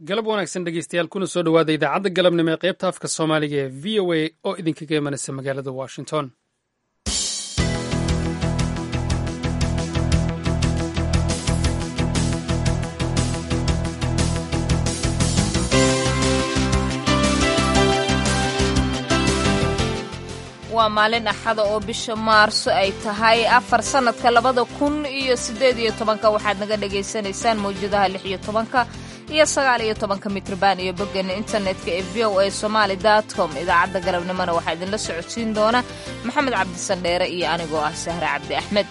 galab wanaagsan dhegeystayaal kuna soo dhowaada idaacadda galabnimo ee qaybta afka soomaaliga ee v o a oo idinkaga imanaysa magaalada washington waa maalin axada oo bisha maarso ay tahay afar sannadka labada kun iyo siddeed iyo tobanka waxaad naga dhagaysanaysaan mawjadaha lix iyo tobanka iyo sagaal iyo tobanka mitrban iyo boggeena internetka ee v o a somaali com idaacadda galabnimona waxaa idinla socodsiin doona maxamed cabdisandheere iyo anigoo ah sahre cabdi axmed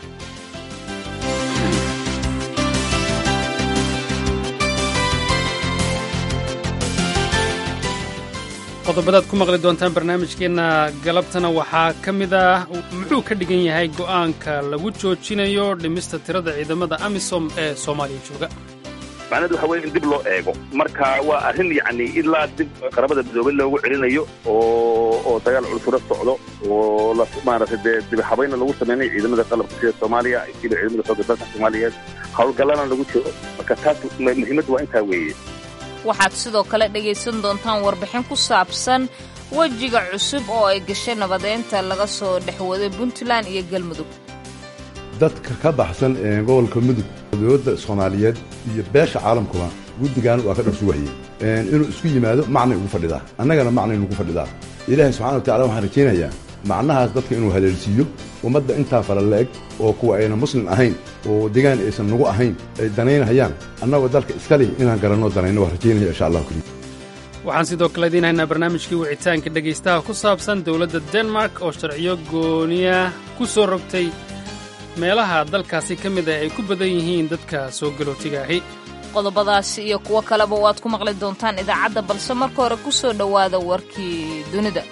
qodobadaad ku maqli doontaan barnaamijkeenna galabtana waxaa ka mid ah muxuu ka dhigan yahay go'aanka lagu joojinayo dhimista tirada ciidamada amisom ee soomaaliya jooga macnahedu waxa weye in dib loo eego marka waa arrin yacni ilaa dib qaramada midoobay loogu celinayo oo oo dagaal culfuro socdo oo la maaragtay dee dibihabayna lagu samaynayo ciidamada qalabka sida soomaaliya siba ciidamada xoogga dalka soomaaliyeed howlgallana lagu jiro marka taas muhiimaddu waa intaa weeye waxaad sidoo kale dhegaysan doontaan warbixin ku saabsan wejiga cusub oo ay gashay nabadeynta laga soo dhexwaday puntland iyo galmudug dadka ka baxsan gobolka mudug dowladda soomaaliyeed iyo beesha caalamkuba guddigan waa ka dharsuwahayey inuu isku yimaado macnay ugu fadhidaa annagana macnay nugu fadhidaa ilaahay subxana wa tacala waxaan rajaynayaa macnahaas dadka inuu haleelsiiyo ummadda intaa fala la-eg oo kuwa ayna muslim ahayn oo degaan aysan nagu ahayn ay danaynhayaan annagoo dalka iska leh inaan garanno danayno waa rajaynaya insha allahu kariim waxaan sidoo kale idiin haynaa barnaamijkii wicitaanka dhegaystaha ku saabsan dowladda denmark oo sharciyo gooniya ku soo rogtay meelaha dalkaasi ka mid ah ay ku badan yihiin dadka soo galootiga ahi qodobadaasi iyo kuwo kaleba waad ku maqli doontaan idaacadda balse marka hore ku soo dhowaada warkii dunida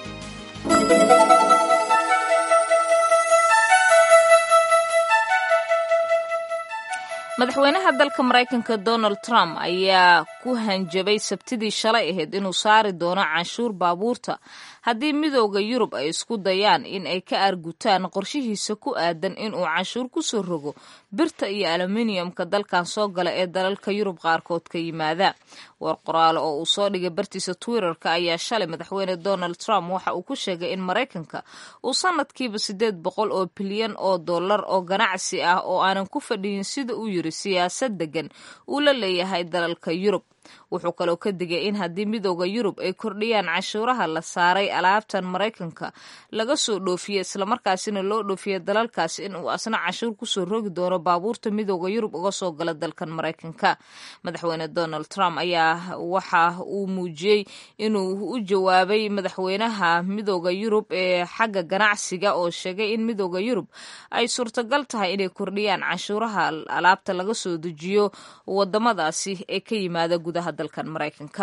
madaxweynaha dalka maraykanka donald trump ayaa ku hanjabay sabtidii shalay ahayd inuu saari doono canshuur baabuurta haddii midooda yurub ay isku dayaan in ay ka argutaan qorshihiisa ku aadan inuu canshuur ku soo rogo birta iyo aluminiyamka dalkan soo gala ee dalalka yurub qaarkood ka yimaada war qoraale oo uu soo dhigay bartiisa twitterka ayaa shalay madaxweyne donald trump waxa uu ku sheegay in maraykanka uu sanadkiiba siddeed boqol oo bilyan oo dollar oo ganacsi ah oo aanan ku fadhiyin sida uu yiri siyaasad degan uu la leeyahay dalalka yurub wuxuu kaloo ka digay in haddii midooda yurub ay kordhiyaan cashuuraha la saaray alaabtan maraykanka laga soo dhoofiye islamarkaasina loo dhoofiye dalalkaas in uu asna cashuur kusoo rogi doono baabuurta midooda yurub uga soo gala dalkan maraykanka madaxweyne donald trump ayaa waxa uu muujiyey inuu u jawaabay madaxweynaha midooda yurub ee xagga ganacsiga oo sheegay in midooda yurub ay suurtagal tahay inay kordhiyaan cashuuraha alaabta laga soo dejiyo wadamadaasi ee ka yimaada gudaha dalkan maraykanka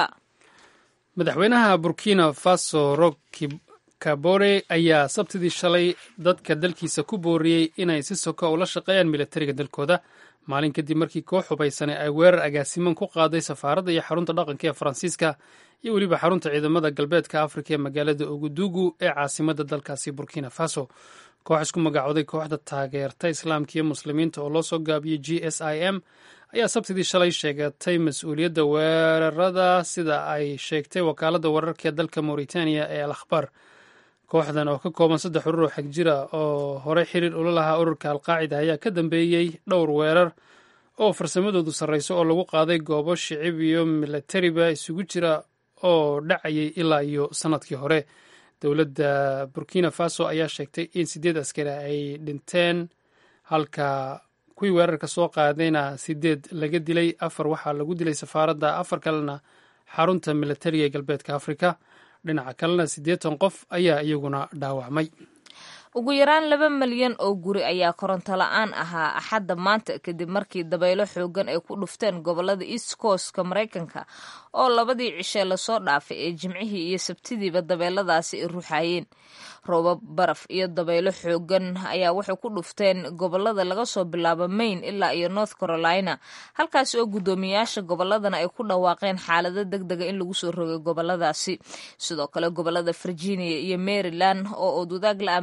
madaxweynaha burkina faso rock kabore ayaa sabtidii shalay dadka dalkiisa ku booriyey inay si soka ula shaqeeyaan militariga dalkooda maalin kadib markii koox hubaysanay ay weerar agaasiman ku qaaday safaaradda iyo xarunta dhaqanka ee faransiiska iyo weliba xarunta ciidamada galbeedka afrika ee magaalada ogudugu ee caasimadda dalkaasi burkina faso koox isku magacooday kooxda taageerta islaamka iyo muslimiinta oo loo soo gaabiyey g s i m ayaa sabtidii shalay sheegatay mas-uuliyadda weerarada sida ay sheegtay wakaaladda wararka ee dalka mauritaniya ee al akhbar kooxdan oo ka kooban saddex urur oo xag jira oo horey xiriir ula lahaa ururka alqaacida ayaa ka dambeeyey dhowr weerar oo farsamadoodu sarreyso oo lagu qaaday goobo shicib iyo milatariba isugu jira oo dhacayay ilaa iyo sannadkii hore dowladda burkina faso ayaa sheegtay in sideed askari ay dhinteen halka kuwii weerarka soo qaadayna sideed laga dilay afar waxaa lagu dilay safaaradda afar kalena xarunta militariga ee galbeedka afrika dhinaca kalena siddeetan qof ayaa iyaguna dhaawacmay ugu yaraan laba malyan oo guri ayaa koronto la-aan ahaa axadda maanta kadib markii dabaylo xoogan ay ku dhufteen gobolada east coastka maraykanka oo labadii cishe lasoo dhaafay ee jimcihii iyo sabtidiiba dabeeladaasi ay ruuxayeen roobab baraf iyo dabaylo xoogan ayaa waxay ku dhufteen gobolada laga soo bilaabo maine ilaa iyo north carolina halkaasi oo guddoomiyaasha goboladana ay ku dhawaaqeen xaalado deg dega in lagu soo rogay goboladaasi sidoo kale gobolada virginia iyo maryland oo oodwadaag la ah magaalada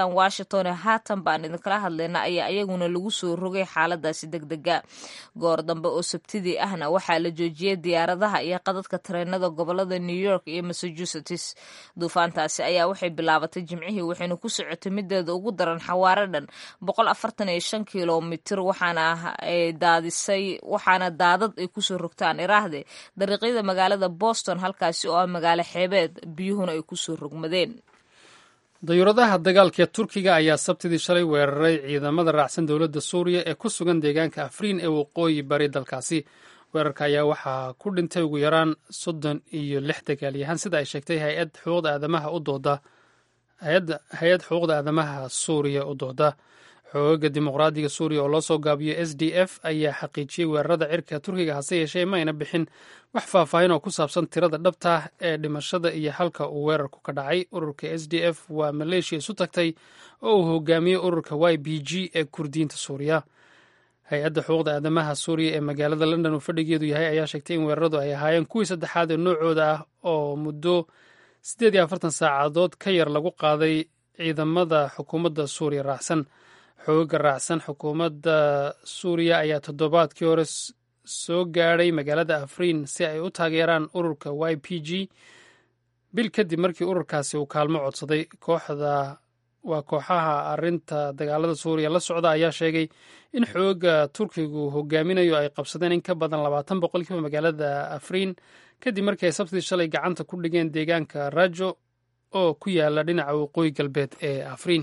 magaalada washington ee haatan baan idinkala hadlayna ayaa iyaguna lagu soo rogay xaaladaasi degdega goor dambe oo sabtidii ahna waxaa la joojiyey diyaaradaha iyo qadadka tareenada gobolada new york iyo massachusetts duufaantaasi ayaa waxay bilaabatay jimcihii waxayna ku socotay mideeda ugu daran xawaare dhan boqol afartan iyo shan kilomitir waxaana daadisay waxaana daadad ay kusoo rogtaan iraahde dariiqyada magaalada boston halkaasi oo ah magaalo xeebeed biyuhuna ay kusoo rogmadeen dayuuradaha dagaalka ee turkiga ayaa sabtidii shalay weeraray ciidamada raacsan dowladda suuriya ee ku sugan deegaanka afriin ee waqooyi bari dalkaasi weerarka ayaa waxaa ku dhintay ugu yaraan soddon iyo lix dagaalyahaan sida ay sheegtay hay-ad xuquuqda aadamaha u dooda hay-ad xuquuqda aadamaha suuriya u dooda xoogaga dimuqraadiga suuriya oo loo soo gaabiyo s d f ayaa xaqiijiyey weerarada cirka turkiga hase yeeshee ma ayna bixin wax faahfaahin oo ku saabsan tirada dhabta ah ee dhimashada iyo halka uu weerarku ka dhacay ururka s d f waa maleeshiya isu tagtay oo uu hogaamiyey ururka y b g ee kurdiyiinta suuriya hay-adda xuquuqda aadamaha suuriya ee magaalada london uu fadhigeedu yahay ayaa sheegtay in weeraradu ay ahaayeen kuwii saddexaad ee noocooda ah oo muddo siddeed iyo afartan saacadood ka yar lagu qaaday ciidamada xukuumadda suuriya raacsan xoogaga raacsan xukuumadda suuriya ayaa toddobaadkii hore soo gaadhay magaalada afriin si ay u taageeraan ururka y p g bil kadib markii ururkaasi uu kaalmo codsaday kooxda waa kooxaha arinta dagaalada suuriya la socda ayaa sheegay in xooga turkigu hogaaminayo ay qabsadeen in ka badan labaatan boqolkiiba magaalada afriin kadib markii ay sabtidii shalay gacanta ku dhigeen deegaanka rajo oo ku yaala dhinaca waqooyi galbeed ee afriin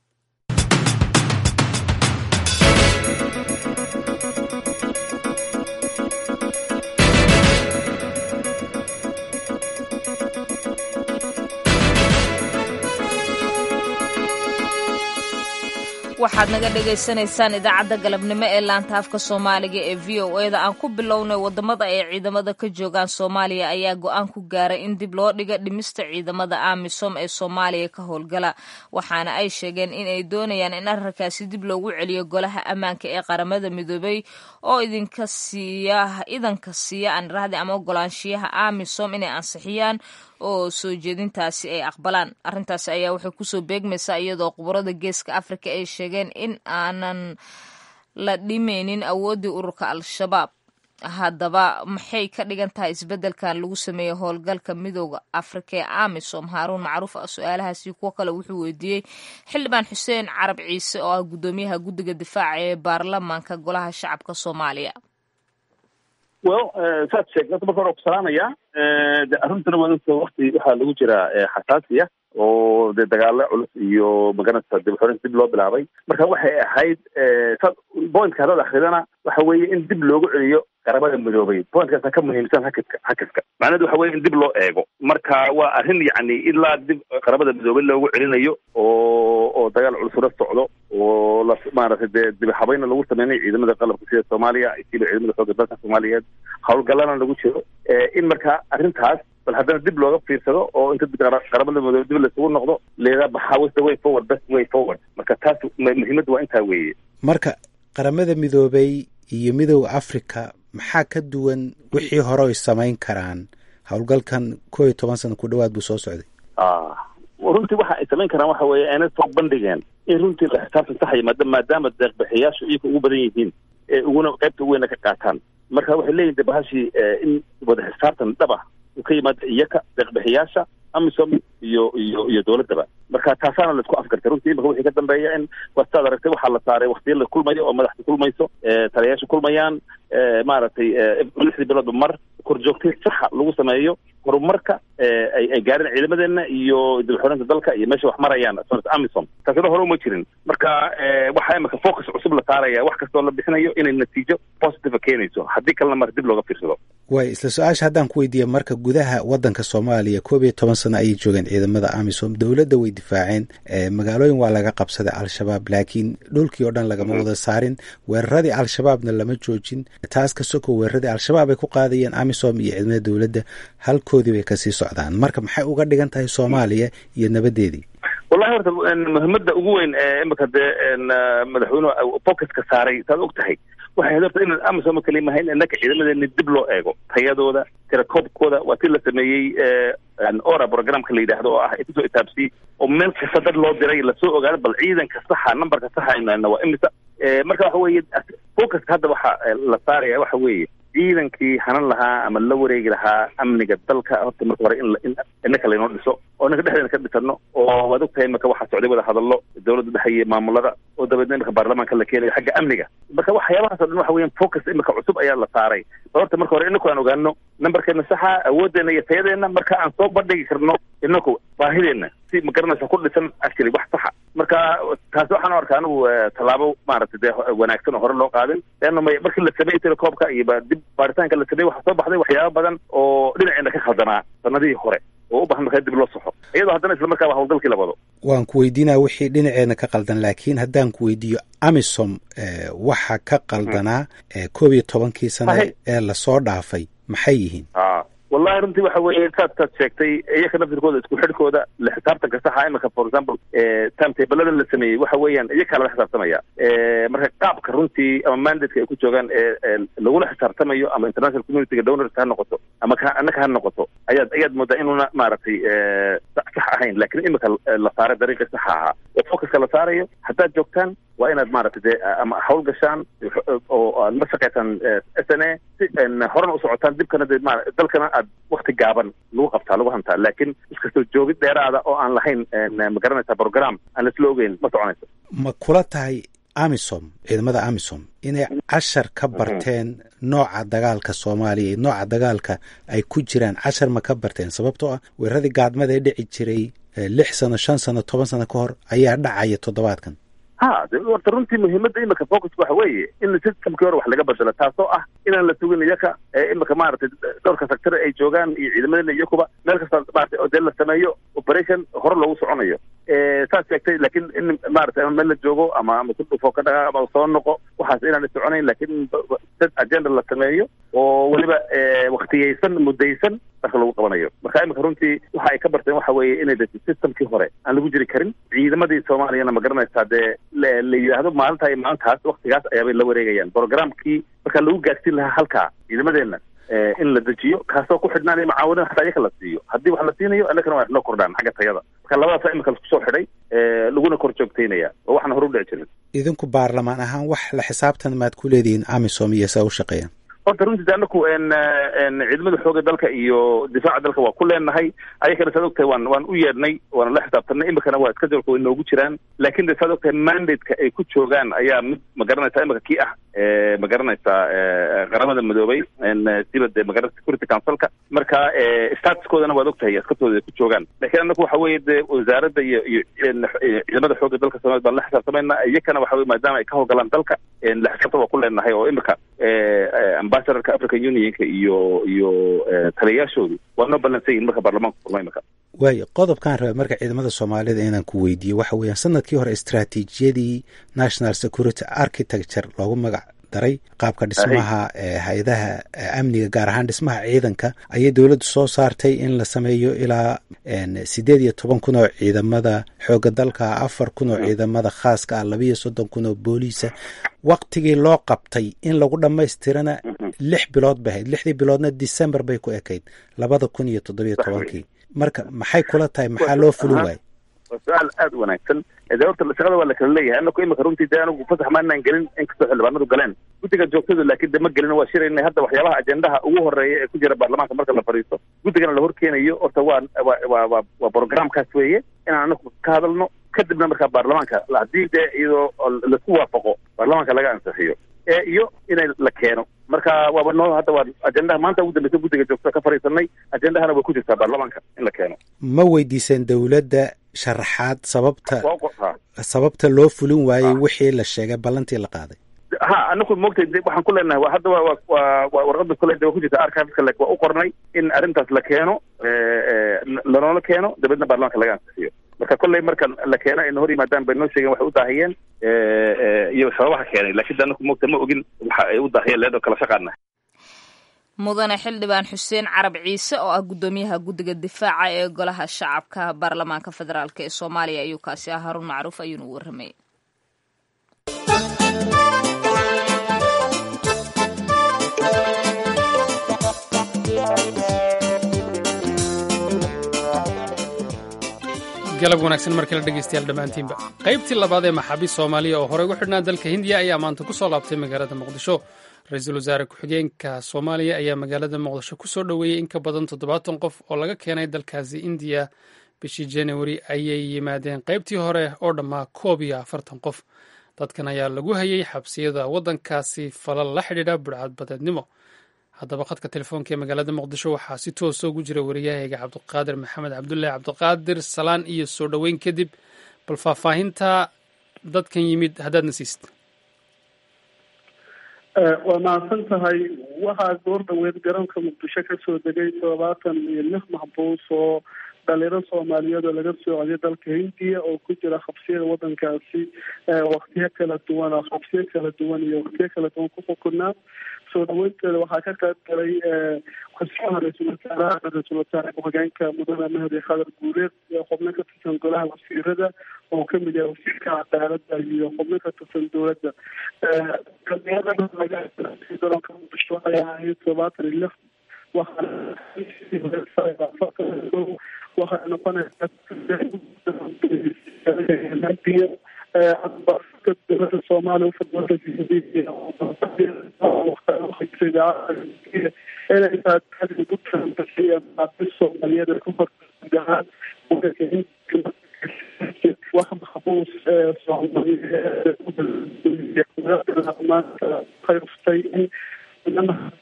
waxaad naga dhagaysanaysaan idaacadda galabnimo ee laanta afka soomaaliga ee v o e da aan ku bilownay wadamada ay ciidamada ka joogaan soomaaliya ayaa go-aan ku gaaray in dib loo dhiga dhimista ciidamada amisom ee soomaaliya ka howlgala waxaana ay sheegeen in ay doonayaan in arrinkaasi dib loogu celiyo golaha ammaanka ee qaramada midoobay oo idinka siiya idanka siiya aanirahdi ama ogolaanshiyaha amisom inay ansixiyaan oo soo jeedintaasi ay aqbalaan arrintaasi ayaa waxay kusoo beegmaysaa iyadoo khubarada geeska afrika ay sheegeen in aanan la dhimeynin awooddii ururka al-shabaab haddaba maxay ka dhigan tahay isbeddelkan lagu sameeyey howlgalka midooda afrika ee amisom haaruun macruuf ah su-aalahaasi kuwo kale wuxuu weydiiyey xildhibaan xuseen carab ciise oo ah guddoomiyaha guddiga difaaca ee baarlamaanka golaha shacabka soomaaliya well saad sheegta marka hore ku salaamaya de arruntana waa wakti waxaa lagu jiraa xasaasiya oo dee dagaalo culus iyo maganata dib xoreyn dib loo bilaabay marka waxay ahayd sa pointka haddaad akridana waxa weeye in dib loogu celiyo qaramada midoobay pointkaasa ka muhiimsan hakadka hakadka macnahedu waxa weye in dib loo eego marka waa arrin yacni ilaa dib qaramada midoobay loogu celinayo oo oo dagaal culusula socdo oo la maaragtay dee dibaxabayna lagu sameynay ciidamada qalabka sida soomaaliya siba ciidamada xooga dalka soomaaliyeed howlgallana lagu jiro in marka arrintaas bal haddana dib looga fiirsado oo inta qaramada midoobay dib laisugu noqdo leedaa maxaa was the way forward best way forward marka taas muhiimadda waa intaa weeye marka qaramada midoobay iyo midooda africa maxaa ka duwan wixii hore ay samayn karaan howlgalkan koo iyo toban sana ku dhawaad buu soo socday runtii waxa ay samayn karaan waxa weeye aanay soo bandhigeen in runtii la xisaabtan saxaya maada maadaama deeqbixiyaashu iyaga ugu badan yihiin ee uguna qaybta ugu weyna ka qaataan marka waxay leeyihin de bahashii in wada xisaabtan dhab ah uu ka yimaado iyaka deeqbixiyaasha amisom iyo iyo iyo dowladdaba marka taasaana la isku afgartay runtii imaka wixii ka dambeeya in wastaad aragtay waxaa la saaray waktiya la kulmayo oo madaxda kulmayso taliyayaasha kulmayaan maaragtay lixdii biloodba mar korjoogtay saxa lagu sameeyo horumarka ay ay gaareen ciidamadeena iyo dibxoreynta dalka iyo meesha wax marayaan amisom taasina hore uma jirin marka waxaa imika focus cusub la saaraya wax kastoo la bixinayo inay natiijo positive keenayso haddii kalena mar dib looga fiirsado way isla su-aasha haddaan ku weydiiya marka gudaha waddanka soomaaliya koob iyo toban sano ayay joogeen ciidamada amisom dowladda way difaaceen magaalooyin waa laga qabsaday al-shabaab laakiin dhulkii oo dhan lagama wada saarin weeraradii al-shabaabna lama joojin taas ka soko weeraradii al-shabaab ay ku qaadayeen amisom iyo ciidamada dowladda halkoodii bay kasii socdaan marka maxay uga dhigan tahay soomaaliya iyo nabadeedii wallahi horta muhiimada ugu weyn ee imika dee madaxweynuhu focuska saaray saad og tahay waxay hadabta in amisom kaliya mahayn innaka ciidamadeena dib loo eego tayadooda tirakoobkooda waa tii la sameeyey ora programka la yidhaahdo oo ah kusoo itaabsi oo meel kasta dad loo diray lasoo ogaado bal ciidanka saxa numberka saxa aynu waa imisa marka waxa weeye focuska hadda waxa la saaraya waxa weeye ciidankii hanan lahaa ama la wareegi lahaa amniga dalka horta marka hore in innaka laynoo dhiso oo innaka dhexdeena ka dhisano oo waad ogtahay imaka waxaa socday wada hadallo dowladda dhexe iyo maamulada oo dabeedna imika baarlamaanka la keenayo xagga amniga marka waxyaabahaas o dhan waxa weeyaan focus imika cusub ayaa la saaray horta marka hore inaku aan ogaano numberkeena saxa awoodeena iyo tayadeena marka aan soo bandhigi karno inaku baahideenna si magaranaysa ku dhisan actually wax saxa marka taasi waxaan u arkaa anigu tallaabo maaragtay dee wanaagsan oo hore loo qaadin leanna may markii la sameeyey telecoobka iyo ba dib baaritaanka la sameeyey waxaa soo baxday waxyaaba badan oo dhinaceena ka khaldanaa sanadihii hore oo u baahan markaa dib loo saxo iyadoo haddana isla markaaba hawlgalkii la wado waan ku weydiinaya wixii dhinaceena ka qaldan laakiin haddaan ku weydiiyo amisom waxa ka qaldanaa koob iyo tobankii sane ee lasoo dhaafay maxay yihiin wallahi runtii waxa weeye saad saad sheegtay iyaka naftirkooda isku xidhkooda la xisaabtanka saxa imika for example timetablada la sameeyey waxa weeyaan iyakaa laga xisaabtamaya marka qaabka runtii ama mandateka ay ku joogaan ee lagula xisaabtamayo ama international communityga donors ha noqoto ama ka annaka ha noqoto ayaad ayaad moodaa inuuna maaragtay sax ahayn lakin imika la saaray dariiqii saxa ahaa oo focuska la saarayo haddaad joogtaan waa inaad maaragtay dee ama hawl gashaan oo aad la shaqaysaan s n a si horena u socotaan dibkana dee ma dalkana aad wakti gaaban lagu qabtaa lagu hantaa laakiin iskastoo joogid dheeraada oo aan lahayn ma garanaysa program aan laisla ogeyn ma soconayso ma kula tahay amisom ciidamada amisom inay cashar ka barteen nooca dagaalka soomaaliya iyo nooca dagaalka ay ku jiraan cashar ma ka barteen sababtoo ah weeraradii gaadmada ee dhici jiray lix sano shan sano toban sano ka hor ayaa dhacaya toddobaadkan ha horta runtii muhiimadda imika focuska waxa weeye in systemkii hore wax laga bedelo taasoo ah inaan la sugin iyaka imika maaragtay dhowrka sector ay joogaan iyo ciidamadeena iyakuba meel kasta maratay oo dee la sameeyo operation hore loogu soconayo saas sheegtay laakiin in maratay ama meel la joogo ama ama ku dhufo ka dhagaa ama soo noqo waxaas inaan soconayn laakiin dad agenda la sameeyo oo weliba waktiyeysan muddaysan marka lagu qabanayo marka imika runtii waxa ay ka barteen waxa weeye inay de systemkii hore aan lagu jiri karin ciidamadii soomaaliyana ma garanaysaa dee la yidhaahdo maalinta iyo maalintaas waktigaas ayaabay la wareegayaan programkii marka lagu gaarsiin lahaa halkaa ciidamadeenna in la dejiyo kaasoo ku xidhnaanaya macaawinada hataa iyaka la siiyo haddii wax la siinayo annakana waa noo kordhaan xagga tayada marka labadaasa imika laisku soo xidhay laguna kor joogtaynaya oo waxna hore u dhici jirin idinku baarlamaan ahaan wax la xisaabtan maad ku leedihiin amisom iyo saa u shaqeeyaan horta runtii de anaku ciidamada xooga dalka iyo difaaca dalka waa ku leenahay ayakana saad ogtahay waan waan u yeedhnay waana la xisaabtanay imikana waa iska jalka way noogu jiraan laakin de saad ogtahay mandateka ay ku joogaan ayaa mid ma garanaysaa imika kii ah ma garanaysaa qaramada midoobay siba de magara security councilka marka statuskoodana waad ogtahay askartooda ay ku joogaan lakin anaku waxa weeye de wasaaradda iyo iyo ciidamada xooga dalka soomaliya baan la xisaabtamayna iyakana waxa weye maadaama ay ka howlgalaan dalka la xisaabtan waa ku leenahay oo imika ambassadorka african unionka iyo iyo taliyayaashoodu waa noo ballansan yihin marka baarlamaanka kulma imika waayo qodobkaan raba marka ciidamada soomaalida inaan ku weydiiyo waxa weeyaan sanadkii hore istraatiijiyadii national security architecture loogu magac daray qaabka dhismaha hay-adaha amniga gaar ahaan dhismaha ciidanka ayay dowladdu soo saartay in la sameeyo ilaa sideed iyo toban kun oo ciidamada xooga dalka afar kun oo ciidamada khaaska ah labiiyo soddon kun oo booliisa waktigii loo qabtay in lagu dhammaystirana lix bilood bay ahayd lixdii biloodna december bay ku ekayd labada kun iyo toddobiyo tobankii marka maxay kula tahay maxaa loo fulin waayey waa su-aal aada u wanaagsan de horta shaqada waa la kala leeyahay anaku imika runtii de anigu fasax maanaan gelin inkastoo xildhibaanadu galeen guddiga joogtadu laakiin de ma gelin waa shiraynay hadda waxyaabaha ajendaha ugu horeeya ee ku jira baarlamaanka marka la fadhiisto guddigana la horkeenayo horta waa wa wa waa programkaas weeye inaan anaku ka hadalno kadibna markaa baarlamaanka haddii dee iyadoo laisku waafaqo baarlamaanka laga ansixiyo iyo inay la keeno marka waaba noo hadda waa ajendaha maanta ugu dambeysa guddiga joogtada ka fadhiisanay ajendahana way ku jirtaa baarlamaanka in la keeno ma weydiiseen dowladda sharaxaad sababta sababta loo fulin waayey wixii la sheegay ballantii la qaaday ha anaku moogtay de waxaan ku leenahay wa hadda wa wa wa warqada kule de waa ku jirta archiveska like waa u qornay in arrintaas la keeno lanoola keeno dabeedna baarlamaanka laga ansixiyo marka kolley marka la keeno ayna hor yimaadaan bay noo sheegeen waxay u daahiyeen iyo sababaha keenay lakin de anaku moogta ma ogin waxa ay u daahiyeen leedoo kala shaqaana mudane xildhibaan xuseen carab ciise oo ah guddoomiyaha guddiga difaaca ee golaha shacabka baarlamaanka federaalk ee soomaaliya ayuu kaasi ah haruun macruuf ayuuna u warramayay galab wanaagsan mar kale dhegaystayaal dhammaantiinba qaybtii labaad ee maxaabiist soomaaliya oo horey ugu xidhnaa dalka hindiya ayaa maanta ku soo laabtay magaalada muqdisho ra-iisul wasaare ku-xigeenka soomaaliya ayaa magaalada muqdisho ku soo dhoweeyey in ka badan toddobaatan qof oo laga keenay dalkaasi indiya bishii januari ayay yimaadeen qaybtii hore oo dhammaa koob iyo afartan qof dadkan ayaa lagu hayay xabsiyada waddankaasi falal la xidhiidha budhcadbadeednimo haddaba khadka telefoonka ee magaalada muqdisho waxaa si toosa ugu jira wariyahayga cabdiqaadir maxamed cabdullaahi cabdiqaadir salaan iyo soo dhoweyn kadib bal faahfaahinta dadkan yimid haddaadna siisid waa mahadsan tahay waxaa goor dhaweed garoonka muqdisho kasoo degay toddobaatan iyo lix maxbuus oo dhalinyaro soomaaliyeed oo laga soo codiyo dalka hindiya oo ku jira xabsiyada wadankaasi waktiyo kala duwan oo xabsiyo kala duwan iyo waktiyo kala duwan ku xukunaa soo dhaweynteeda waxaa ka qayb galay xusyaha ra-iisul wasaaraha ra-iisul wasaare ku-xigeenka mudane mahdi khadar guuleed xubno ka tirsan golaha wasiirada oo kamid yahay wasiirka cadaalada iyo xubno ka tirsan dowladda garoonka muqdisho waxay ahayd todobaatan iyo lix waxay noqonaysaa dowlada soomaaliya inay tahay ugu taanbasiya maxaabiis soomaaliyeed ee ku horgaan wax maxbuus soomaaliyeed qayftay in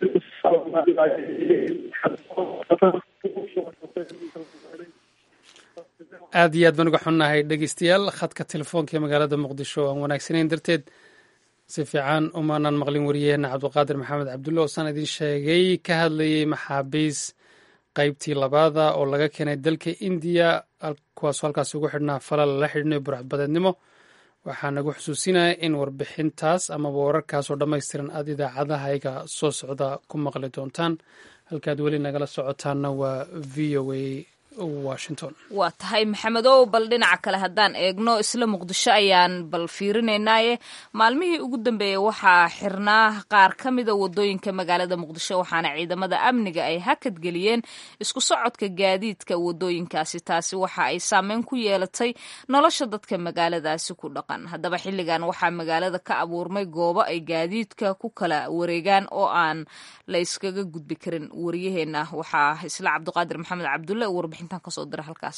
aad iyo aad baan uga xunnahay dhegeystayaal khadka telefoonka ee magaalada muqdisho aan wanaagsanayn darteed si fiican umaanaan maqlin wariyaheena cabdiqaadir maxamed cabdulle oo saan idiin sheegay ka hadlayay maxaabiis qaybtii labaada oo laga keenay dalka indiya kuwaasoo halkaas ugu xidhnaa falal la xidhnayo burcadbadeednimo waxaa nagu xusuusinaya in warbixintaas amaba wararkaasoo dhammaystiran aad idaacadahayga soo socda ku maqli doontaan halkaad weli nagala socotaanna waa v o a washington waa tahay maxamedow bal dhinaca kale haddaan eegno isla muqdisho ayaan bal fiirinaynaaye maalmihii ugu dambeeyey waxaa xirnaa qaar ka mida wadooyinka magaalada muqdisho waxaana ciidamada amniga ay hakad geliyeen isku socodka gaadiidka wadooyinkaasi taasi waxa ay saameyn ku yeelatay nolosha dadka magaaladaasi ku dhaqan haddaba xilligan waxaa magaalada ka abuurmay goobo ay gaadiidka ku kala wareegaan oo aan la yskaga gudbi karin wariyaheena waxaa isla cabdiqaadir maxamed cabdulle warbixin kasoo dira halkaas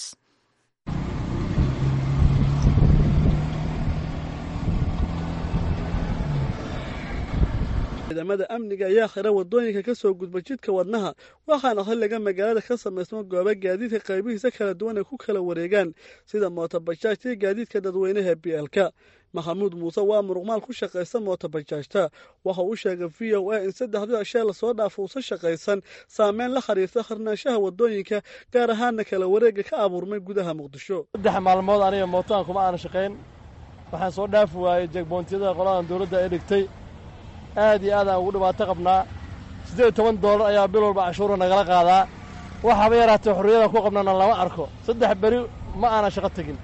ciidamada amniga ayaa xira wadooyinka ka soo gudba jidka wadnaha waxaana xilliga magaalada ka samaysma gooba gaadiidka qaybihiisa kala duwan ay ku kala wareegaan sida mootobajaajta iyo gaadiidka dadweynaha bielka maxamuud muuse waa muruqmaal ku shaqaysan mootobajaajta waxa uu sheegay v o a in saddexdii ashee lasoo dhaafo uusa shaqaysan saameyn la xiriirta xirnaanshaha wadooyinka gaar ahaana kala wareega ka abuurmay gudaha muqdisho saddex maalmood aniga mootaan kuma aana shaqayn waxaan soo dhaafi waayey jegboontiyada qoladan dowladda ay dhigtay aad iyo aad aan ugu dhibaato qabnaa siddeed iyo toban doolar ayaa bil walba cashuura nagala qaadaa waxaaba yaraatee xorriyadan ku qabnana lama arko saddex beri ma aanan shaqo tegin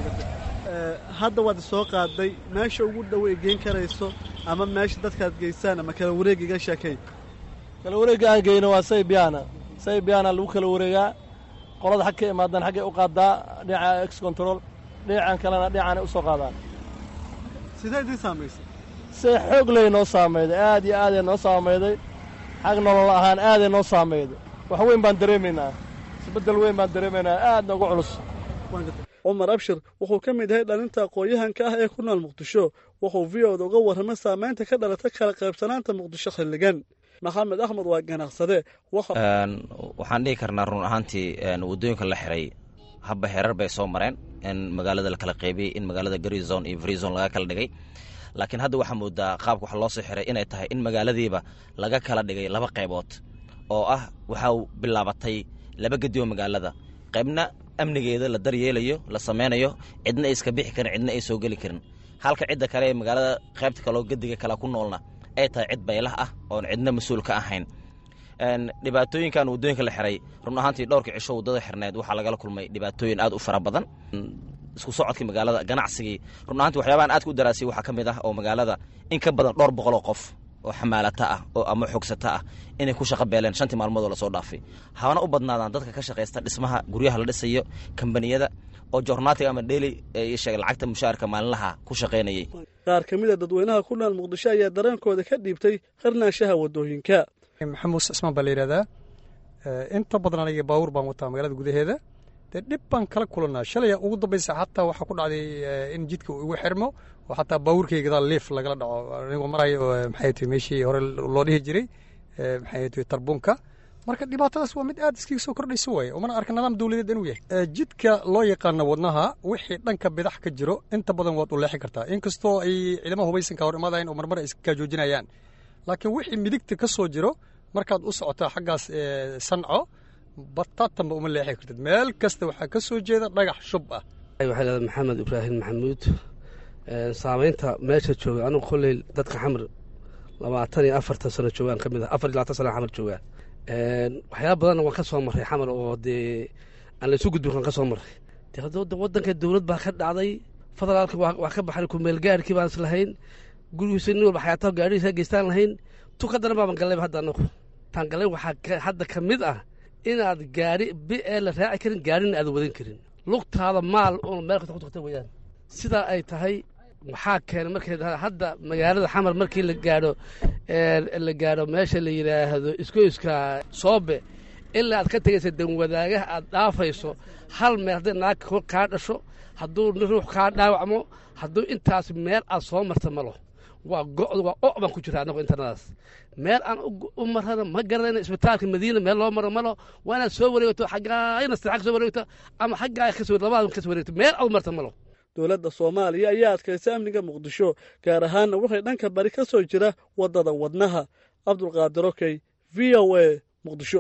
hadda waad soo qaaday meesha ugu dhow ay geyn karayso ama meesha dadkaad geysaan ama kala wareegiga sheekay kala wareegga aan geyno waa saybiyaana saybiyaana lagu kala wareegaa qolada xag ka imaadaan xaggay u qaadaa dhinaca ex control dhinacan kalena dhinacanay u soo qaadaan sidee idiin saamaysay see xoog ley noo saamayday aad iyo aaday noo saamayday xag nolol ahaan aaday noo saamayday wax weyn baan dareemaynaa isbeddel weyn baan dareemaynaa aad noogu culus cumar abshir wuxuu ka mid yahay dhalinta aqoon-yahanka ah ee ku nool muqdisho wuxuu v oda uga warramay saamaynta ka dhalata kala qaybsanaanta muqdisho xilligan maxamed axmed waa ganacsade waxaan dhihi karnaa run ahaantii waddooyinka la xiray habba herar bay soo mareen in magaalada la kala qaybiyey in magaalada garizon iyo freezon laga kala dhigay laakiin hadda waxaa moodaa qaabka wax loo soo xiray inay tahay in magaaladiiba laga kala dhigay laba qaybood oo ah waxaa bilaabatay laba gedioo magaalada qaybna amnigeeda la daryeelayo la samaynayo cidna ay iska bixi karin cidna ay soo geli karin halka cidda kale ee magaalada qaybta kaleo gediga kale ku noolna ay tahay cid baylah ah oon cidna mas-uul ka ahayn dhibaatooyinkan waddooyinka la xiray run ahaantii dhowrka cisho waddada xirneed waxaa lagala kulmay dhibaatooyin aad u fara badan isku socodkii magaalada ganacsigii run ahaantii waxyaabahan aad ku daraasiyey waxaa ka mid ah oo magaalada in ka badan dhowr boqoloo qof oo xamaalata ah oo ama xogsata ah inay ku shaqo beeleen shantii maalmood oo lasoo dhaafay habana u badnaadaan dadka ka shaqaysta dhismaha guryaha la dhisayo kambaniyada oo jornaatiga ama dheli sheeg lacagta mushaarka maalinlaha ku shaqaynayay qaar ka mid a dadweynaha ku nool muqdisho ayaa dareenkooda ka dhiibtay qarnaanshaha waddooyinka maxamuud cismaan baa la yidhahdaa inta badan aniga baawur baan wataa magaalada gudaheeda dee dhib baan kala kulannaa shalay ugu dambaysa xataa waxaa ku dhacday in jidka uu igu xirmo oo xataa baawurkayga gadaal liif lagala dhaco anigoo marayo maxay tahay meeshii hore loo dhihi jiray maxay tahay tarbuunka marka dhibaatadaas waa mid aad iskaga soo kordhaysa waaye umana arka nidaam dawladeed inuu yahay jidka loo yaqaano wadnaha wixii dhanka bidax ka jiro inta badan waad u leexi kartaa inkastoo ay ciidamaha hubaysanka hor imaadayn oo marmar ay iska joojinayaan laakiin wixii midigta ka soo jiro markaad u socotaa xaggaas sanco bataatanba uma leexi kartid meel kasta waxaa ka soo jeeda dhagax shub ah waxay leedahay maxamed ibraahim maxamuud saamaynta meesha jooga anugu kolley dadka xamar labaatan iyo afartan sano joogaan ka mid ah afar iyo labaatan sano xamar joogaa waxyaaba badanna waan ka soo marray xamar oo dee aan laysu gudbin waan ka soo marray de hadda waddanka dowlad baa ka dhacday federaalka waa ka baxay kumeelgaarhkii baan islahayn gurigiisa nin walba xayaataha gaadhihiisa geystaan lahayn tu ka daran baaban gallayba hadda anagu taan gallay waxaa hadda ka mid ah inaad gaari bi ee la raaci karin gaarina aadan wadan karin lugtaada maal uun meel kasta ku tagta weeyaan sidaa ay tahay waxaa keenay markay hadda magaalada xamar markii la gaadho la gaadho meesha la yidhaahdo iskoyska soobe ilaa aad ka tegaysa danwadaagaha aad dhaafayso hal meel hadday naag kaa dhasho hadduu ruux kaa dhaawacmo hadduu intaas meel aad soo marta malo waa go' waa o baan ku jira annagu internadaas meel aan u marana ma garanayna isbitaalka madiina meel loo maro malo waa inaad soo wareegto xaggaayna sadexa ka soo wareegto ama xaggaaya ka soo labada ka soo wareegto meel aad u marta malo dowladda soomaaliya ayaa adkaysay amniga muqdisho gaar ahaanna waxay dhanka bari ka soo jira waddada wadnaha cabdulqaadir okey v o a muqdisho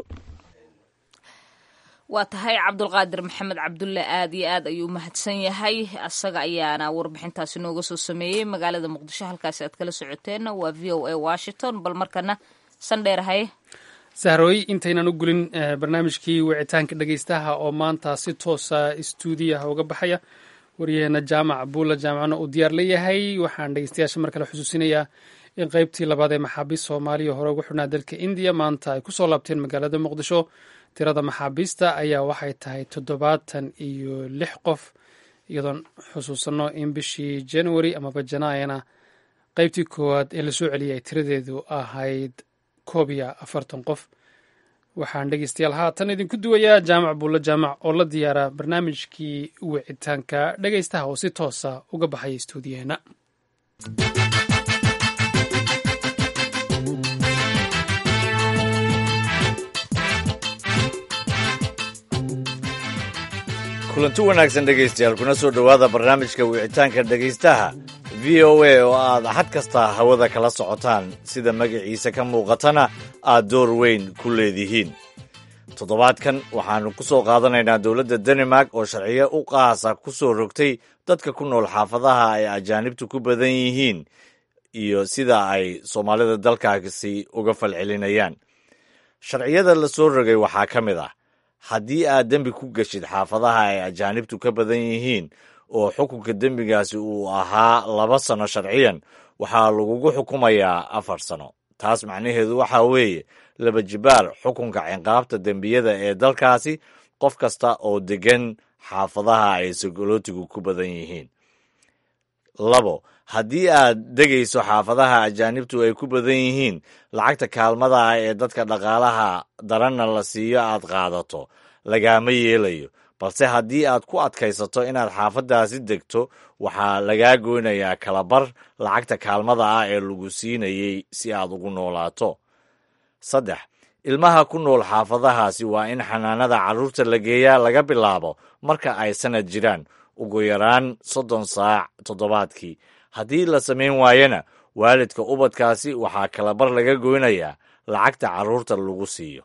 waa tahay cabdulqaadir maxamed cabdulle aad iyo aad ayuu mahadsan yahay asaga ayaana warbixintaasi nooga soo sameeyey magaalada muqdisho halkaasi aad kala socoteenna waa v o a washington bal markana sandheerahaye sahrooy intaynan u gulin barnaamijkii wicitaanka dhegeystaha oo maanta si toosa istuudiyaha uga baxaya waryaheena jaamac buulla jaamacna uu diyaar leeyahay waxaan dhegeystayaasha mar kale xusuusinayaa in qeybtii labaad ee maxaabiist soomaaliya hore ugu xidhnaa dalka indiya maanta ay kusoo laabteen magaalada muqdisho tirada maxaabiista ayaa waxay tahay toddobaatan iyo lix qof iyadoon xusuusanno in bishii january amaba janaayana qeybtii koowaad ee lasoo celiyay ay tiradeedu ahayd koob iyo afartan qof waxaan dhegeystayaal haatan idinku duwayaa jaamac buulla jaamac oo la diyaara barnaamijkii wicitaanka dhegeystaha oo si toosa uga baxaya istuudiyaheena kulanti wanaagsan dhegaystayaal kuna soo dhowaada barnaamijka wicitaanka dhegaystaha v o a oo aad axad kasta hawada kala socotaan sida magaciisa ka muuqatana aad door weyn ku leedihiin toddobaadkan waxaannu ku soo qaadanaynaa dowladda danimark oo sharciyo u qaasa ku soo rogtay dadka ku nool xaafadaha ay ajaanibtu ku badan yihiin iyo sida ay soomaalida dalkaasi uga falcelinayaan sharciyada la soo rogay waxaa ka mid ah haddii aad dembi ku geshid xaafadaha ay ajaanibtu ka badan yihiin oo xukunka dembigaasi uu ahaa laba sano sharciyan waxaa lagugu xukumayaa afar sano taas macnaheedu waxaa weeye laba jibaar xukunka cinqaabta dembiyada ee dalkaasi qof kasta oo deggan xaafadaha ay sagolootigu ku badan yihiin labo haddii aad degayso xaafadaha ajaanibtu ay ku badan yihiin lacagta kaalmada ah ee dadka dhaqaalaha daranna la siiyo aad qaadato lagaama yeelayo balse haddii aad ku adkaysato inaad xaafaddaasi degto waxaa lagaa goynayaa kalabar lacagta kaalmada ah ee lagu siinayey si aad ugu noolaato saddex ilmaha ku nool xaafadahaasi waa in xanaanada carruurta la geeyaa laga bilaabo marka ay sanad jiraan ugu yaraan soddon saac toddobaadkii haddii la samayn waayana waalidka ubadkaasi waxaa kalabar laga goynayaa lacagta carruurta lagu siiyo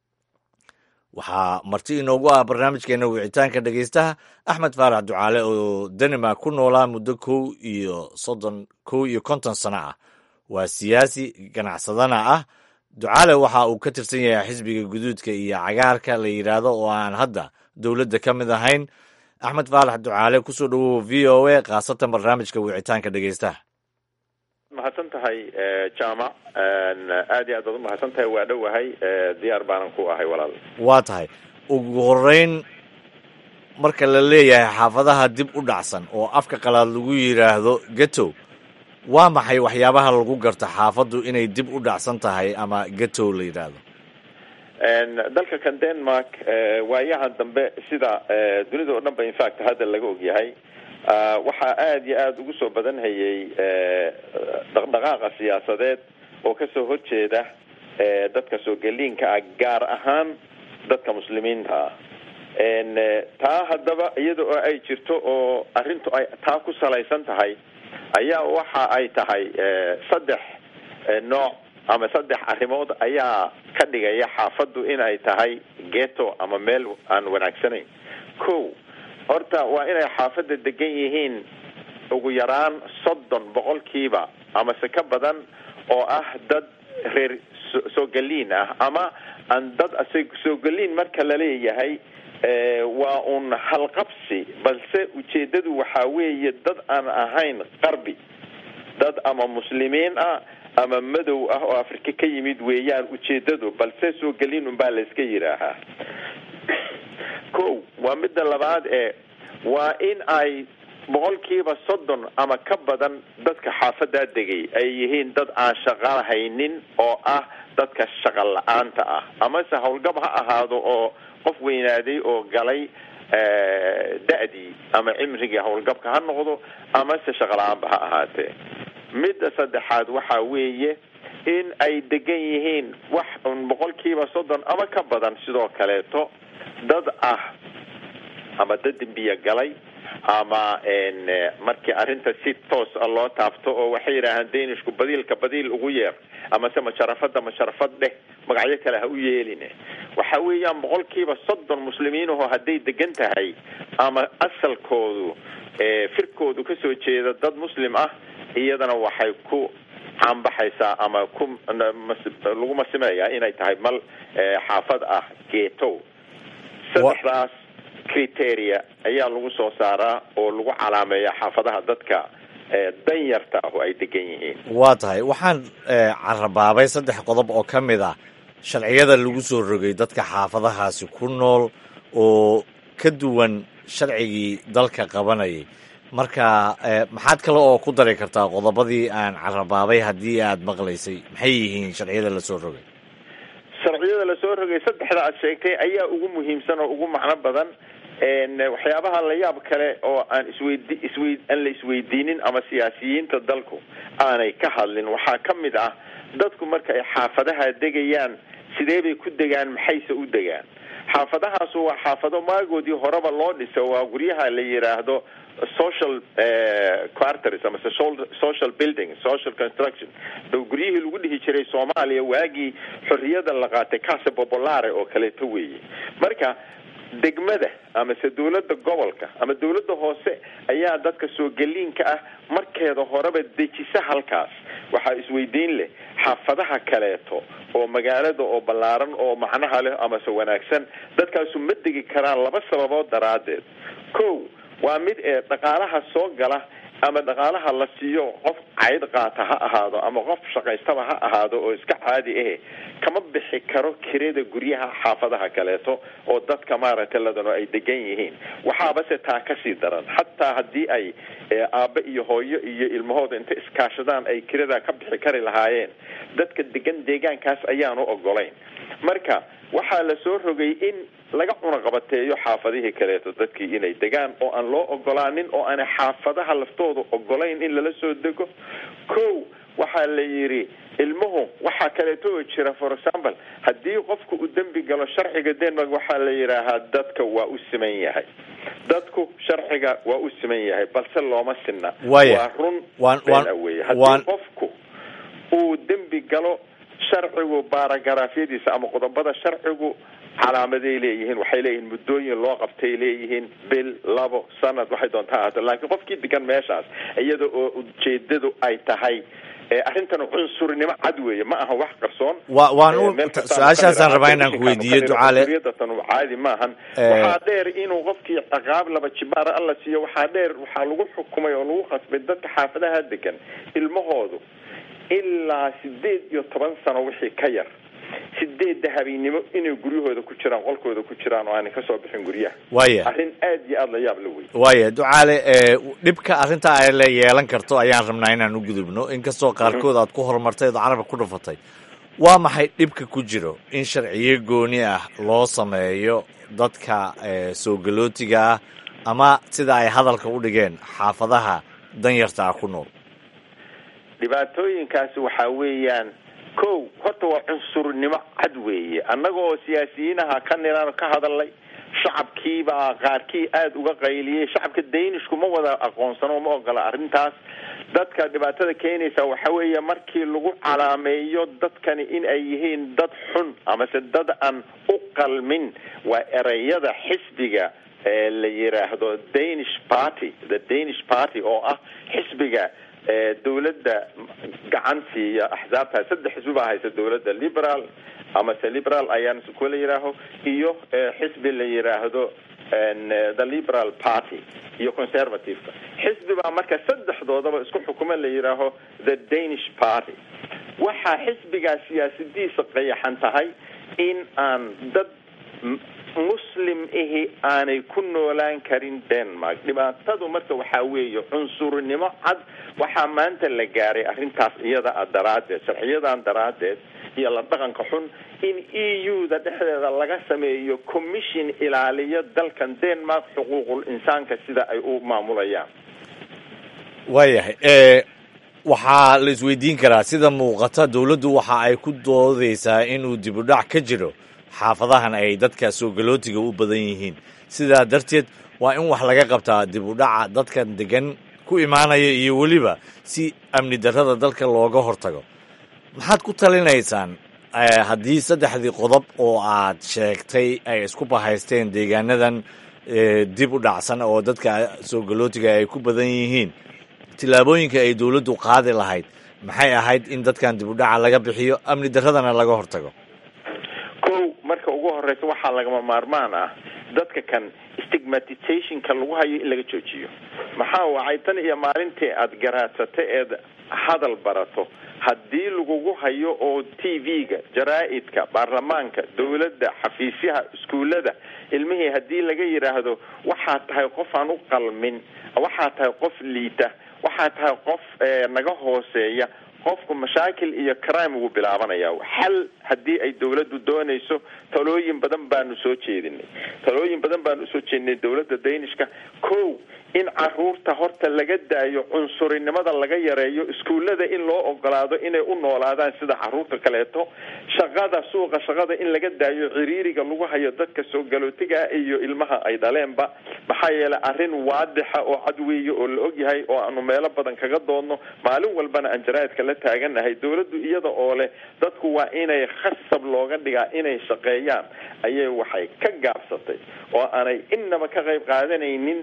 waxaa marti inoogu ah barnaamijkeena wicitaanka dhegaystaha axmed faarax ducaale oo danimark ku noolaa muddo kow iyo soddon kow iyo konton sano ah waa siyaasi ganacsadana ah ducaale waxa uu ka tirsan yahay xisbiga guduudka iyo cagaarka la yidhaahdo oo aan hadda dowladda ka mid ahayn axmed faalax ducaale kusoo dhowow v o a khaasatan barnaamijka wicitaanka dhegeystaha mahadsan tahay jaamac aad iyo aad baad umahadsan tahay waa dhowahay diyaar baanan ku ahay walaal waa tahay ugu horeyn marka la leeyahay xaafadaha dib u dhacsan oo afka qalaad lagu yidhaahdo getow waa maxay waxyaabaha lagu garto xaafaddu inay dib u dhacsan tahay ama getow la yidhaahdo dalka kan denmark waayahan dambe sida dunida oo dhan ba infact hadda laga ogyahay waxaa aada iyo aada ugu soo badan hayay dhaqdhaqaaqa siyaasadeed oo kasoo horjeeda dadka soo geliinka ah gaar ahaan dadka muslimiinta ah taa haddaba iyada oo ay jirto oo arrintu ay taa ku salaysan tahay ayaa waxa ay tahay saddex nooc ama saddex arrimood ayaa ka dhigaya xaafaddu inay tahay geto ama meel aan wanaagsanayn ko horta waa inay xaafadda degan yihiin ugu yaraan soddon boqolkiiba amase ka badan oo ah dad reer soo galiin ah ama aan dad soo galiin marka laleeyahay waa un halqabsi balse ujeedadu waxaa weeye dad aan ahayn qarbi dad ama muslimiin ah ama madow ah oo afrika ka yimid weeyaan ujeedadu balse soo galiin unbaa layska yidhaahaa ko waa midda labaad ee waa in ay boqolkiiba soddon ama ka badan dadka xaafadaa degay ay yihiin dad aan shaqo haynin oo ah dadka shaqa la-aanta ah amase howlgab ha ahaado oo qof weynaaday oo galay da-dii ama cimrigii howlgabka ha noqdo amase shaqa la-aanba ha ahaatee midda saddexaad waxa weeye in ay degan yihiin wax un boqolkiiba soddon ama ka badan sidoo kaleeto dad ah ama dad dembiya galay ama markii arrinta si toos a loo taabto oo waxay yidhaahaan danishku badiilka badiil ugu yeer amase masharafada masharafad dheh magacyo kale ha u yeelin waxa weeyaan boqolkiiba soddon muslimiinaho hadday degan tahay ama asalkoodu firkoodu kasoo jeeda dad muslim ah iyadana waxay ku caanbaxaysaa ama ku lagu masimeeyaa inay tahay mal xaafad ah geetow saddexdaas criteria ayaa lagu soo saaraa oo lagu calaameeya xaafadaha dadka danyarta ah oo ay degan yihiin waa tahay waxaan carabaabay saddex qodob oo ka mid ah sharciyada lagu soo rogay dadka xaafadahaasi ku nool oo ka duwan sharcigii dalka qabanayay marka maxaad kale oo ku dari kartaa qodobadii aan carabaabay haddii aad maqlaysay maxay yihiin sharciyada lasoo rogay sharciyada lasoo rogay saddexda aad sheegtay ayaa ugu muhiimsan oo ugu macno badan waxyaabaha la yaab kale oo aan isweydi iswey aan la isweydiinin ama siyaasiyiinta dalku aanay ka hadlin waxaa ka mid ah dadku marka ay xaafadaha degayaan sidee bay ku degaan maxayse u degaan xaafadahaasu waa xaafado maagoodii horeba loo dhiso waa guryaha la yidhaahdo social quarters ama social building social construction guryihii lagu dhihi jiray soomaaliya waagii xorriyada la qaatay casa popolare oo kaleeto weeye marka degmada amase dawladda gobolka ama dawladda hoose ayaa dadka soo geliinka ah markeeda horeba dejisa halkaas waxaa isweydiin leh xaafadaha kaleeto oo magaalada oo ballaaran oo macnaha leh amase wanaagsan dadkaasu ma degi karaan laba sababood daraaddeed ko waa mid ee dhaqaalaha soo gala ama dhaqaalaha la siiyo qof cayd qaata ha ahaado ama qof shaqaystaba ha ahaado oo iska caadi ahe kama bixi karo kirada guryaha xaafadaha kaleeto oo dadka maaragtay ladano ay degan yihiin waxaabase taa kasii daran xataa haddii ay aabbe iyo hooyo iyo ilmahooda inta iskaashadaan ay kirada ka bixi kari lahaayeen dadka degan deegaankaas ayaanu ogolayn marka waxaa la soo rogay in laga cunaqabateeyo xaafadihii kaleeto dadkii inay degaan oo aan loo ogolaanin oo aanay xaafadaha laftooda ogolayn in lala soo dego ko waxaa la yidhi ilmuhu waxaa kaleeto oo jira for example haddii qofku uu dembi galo sharciga denmark waxaa la yidhaahaa dadka waa u siman yahay dadku sharciga waa u siman yahay balse looma sinna waa run been aweye haddii qofku uu dembi galo sharcigu baaragaraafyadiisa ama qodobada sharcigu calaamaday leeyihiin waxay leeyihiin muddooyin loo qabtay leeyihiin bil labo sanad waxay doontaa ahaato laakiin qofkii degan meeshaas iyada oo ujeedadu ay tahay arrintan cunsurnimo cad weeye ma aha wax qarsoon wa waan u su-aashaasaan rabaa inaan ku weydiiyo ducaale tan caadi maahan waxaa dheer inuu qofkii ciqaab laba jibaara alla siiyo waxaa dheer waxaa lagu xukumay oo lagu khasbay dadka xaafadaha degan ilmahoodu ilaa sideed iyo toban sano wixii ka yar sideedda habeennimo inay guryahooda ku jiraan qolkooda ku jiraan oo aanay kasoo bixin guryaha Waaya. arrin aad iyo aada la yaab la wey waaya ducaale ee, dhibka arrinta ay la yeelan karto ayaan rabnaa inaan u gudubno inkastoo qaarkood aad ku horumartay oo carabka ku dhufatay waa maxay dhibka ku jiro in sharciyo gooni ah loo sameeyo dadka ee, soo galootiga ah ama sida ay hadalka u dhigeen xaafadaha danyarta ah ku nool dhibaatooyinkaasi waxaa weeyaan kow horta waa cunsurnimo cad weeye annagoo siyaasiyiinaha ka niran ka hadalnay shacabkiibaa qaarkii aada uga qayliyey shacabka daynishku ma wada aqoonsano ma ogola arrintaas dadka dhibaatada keenaysa waxa weeye markii lagu calaameeyo dadkani in ay yihiin dad xun amase dad aan u qalmin waa ereyada xisbiga ee la yiraahdo danish party the danish party oo ah xisbiga ee dawladda gacan siiya axsaabta saddex xisbi baa haysa dawladda liberal amase liberal ayaan kula yidhaaho iyo ee, xisbi la yiraahdo en, eh, the liberal party iyo conservative xisbi baa marka saddexdoodaba isku xukuma la yidhaaho the danish party waxaa xisbigaa siyaasadiisa qayaxan tahay in aan dad m- muslim ihi aanay ku noolaan karin denmark dhibaatadu marka waxaa weeye cunsurnimo cad waxaa maanta la gaaray arrintaas iyada ah daraaddeed sharciyadan daraaddeed iyo la dhaqanka xun in e u da dhexdeeda laga sameeyo commission ilaaliya dalkan denmark xuquuqul insaanka sida ay u maamulayaan waayahay ee waxaa la isweydiin karaa sida muuqata dowladdu waxa ay ku doodaysaa inuu dib u dhac ka jiro xaafadahan ay dadka soo galootiga u badan yihiin sidaa darteed waa in wax laga qabtaa dib u dhaca dadkan degan ku imaanaya iyo weliba si amni darrada dalka looga hortago maxaad ku talinaysaan eh, haddii saddexdii qodob oo aad sheegtay ay isku bahaysteen deegaanadan eh, dib u dhacsan oo dadka soo galootiga ay ku badan yihiin tillaabooyinka ay dowladdu qaadi lahayd maxay ahayd in dadkan dib u dhaca laga bixiyo amni darradana laga hortago kow marka ugu horeysa waxaa lagama maarmaan ah dadka kan stigmatizationka lagu hayo in laga joojiyo maxaa wacay tan iyo maalintii aada garaadsata eed hadal barato haddii lagugu hayo oo t v-ga jaraa-idka baarlamaanka dawladda xafiisyaha iskuullada ilmihii haddii laga yidhaahdo waxaa tahay qof aan u qalmin waxaa tahay qof liita waxaa tahay qof eh, naga hooseeya qofku mashaakil iyo crime wuu bilaabanaya xal haddii ay dawladdu doonayso talooyin badan baanu soo jeedinay talooyin badan baanu usoo jeedinay dawladda danishka kow in caruurta horta laga daayo cunsurinimada laga yareeyo iskuullada in loo ogolaado inay u noolaadaan sida caruurta kaleeto shaqada suuqa shaqada in laga daayo ciriiriga lagu hayo dadka soo galootiga iyo ilmaha ay dhaleenba maxaa yeelay arrin waadixa oo cad weeye oo la ogyahay oo aanu meelo badan kaga doodno maalin walbana aan jaraa'idka la taaganahay dawladdu iyada oo leh dadku waa inay khasab looga dhigaa inay shaqeeyaan ayay waxay ka gaabsatay oo aanay innaba ka qayb qaadanaynin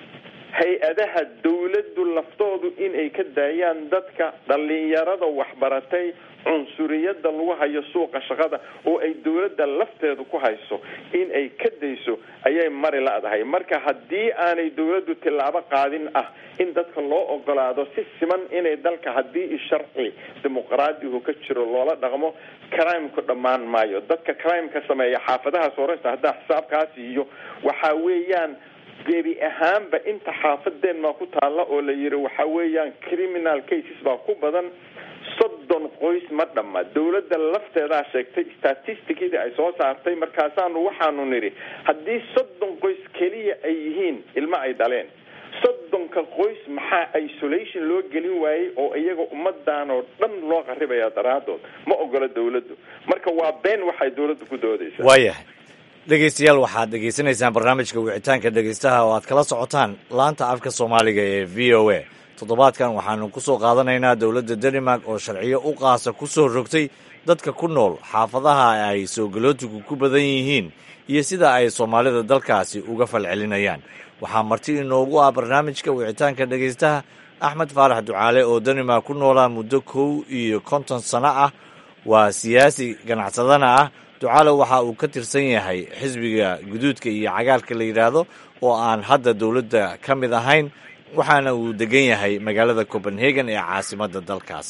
hay-adaha dawladdu laftoodu inay ka daayaan dadka dhalinyarada waxbaratay cunsuriyada lagu hayo suuqa shaqada oo ay dawladda lafteedu ku hayso in ay ka dayso ayay mari la-dahay marka haddii aanay dawladdu tillaabo qaadin ah in dadka loo ogolaado si siman inay dalka haddii sharci dimuqraadihu ka jiro loola dhaqmo crimku dhammaan maayo dadka crimeka sameeya xaafadahaas horeysa haddaa xisaabkaas iyo waxaa weeyaan gebi ahaanba inta xaafadeenmaa ku taalla oo la yidhi waxa weeyaan criminal cases baa ku badan soddon qoys ma dhamma dawladda lafteedaa sheegtay statisticdii ay soo saartay markaasaanu waxaanu nidhi haddii soddon qoys keliya ay yihiin ilmo ay dhaleen soddonka qoys maxaa isolation loo gelin waayey oo iyaga ummadaan oo dhan loo qaribaya daraadood ma ogola dawladdu marka waa been waxay dawladdu ku doodaysaa waayahay dhegeystayaal waxaad dhegeysanaysaan barnaamijka wicitaanka dhegeystaha oo aad kala socotaan laanta afka soomaaliga ee v o a toddobaadkan waxaanu ku soo qaadanaynaa dowladda denmark oo sharciyo u qaasa ku soo rogtay dadka ku nool xaafadaha ay soo galootigu ku badan yihiin iyo sida ay soomaalida dalkaasi uga falcelinayaan waxaa marti inoogu ah barnaamijka wicitaanka dhegeystaha axmed faarax ducaale oo denmark ku noolaa muddo kow iyo konton sano ah waa siyaasi ganacsadana ah ducaale waxa uu ka tirsan yahay xisbiga guduudka iyo cagaarka la yidhaahdo oo aan hadda dowladda ka mid ahayn waxaana uu degan yahay magaalada copenhagen ee caasimadda dalkaasi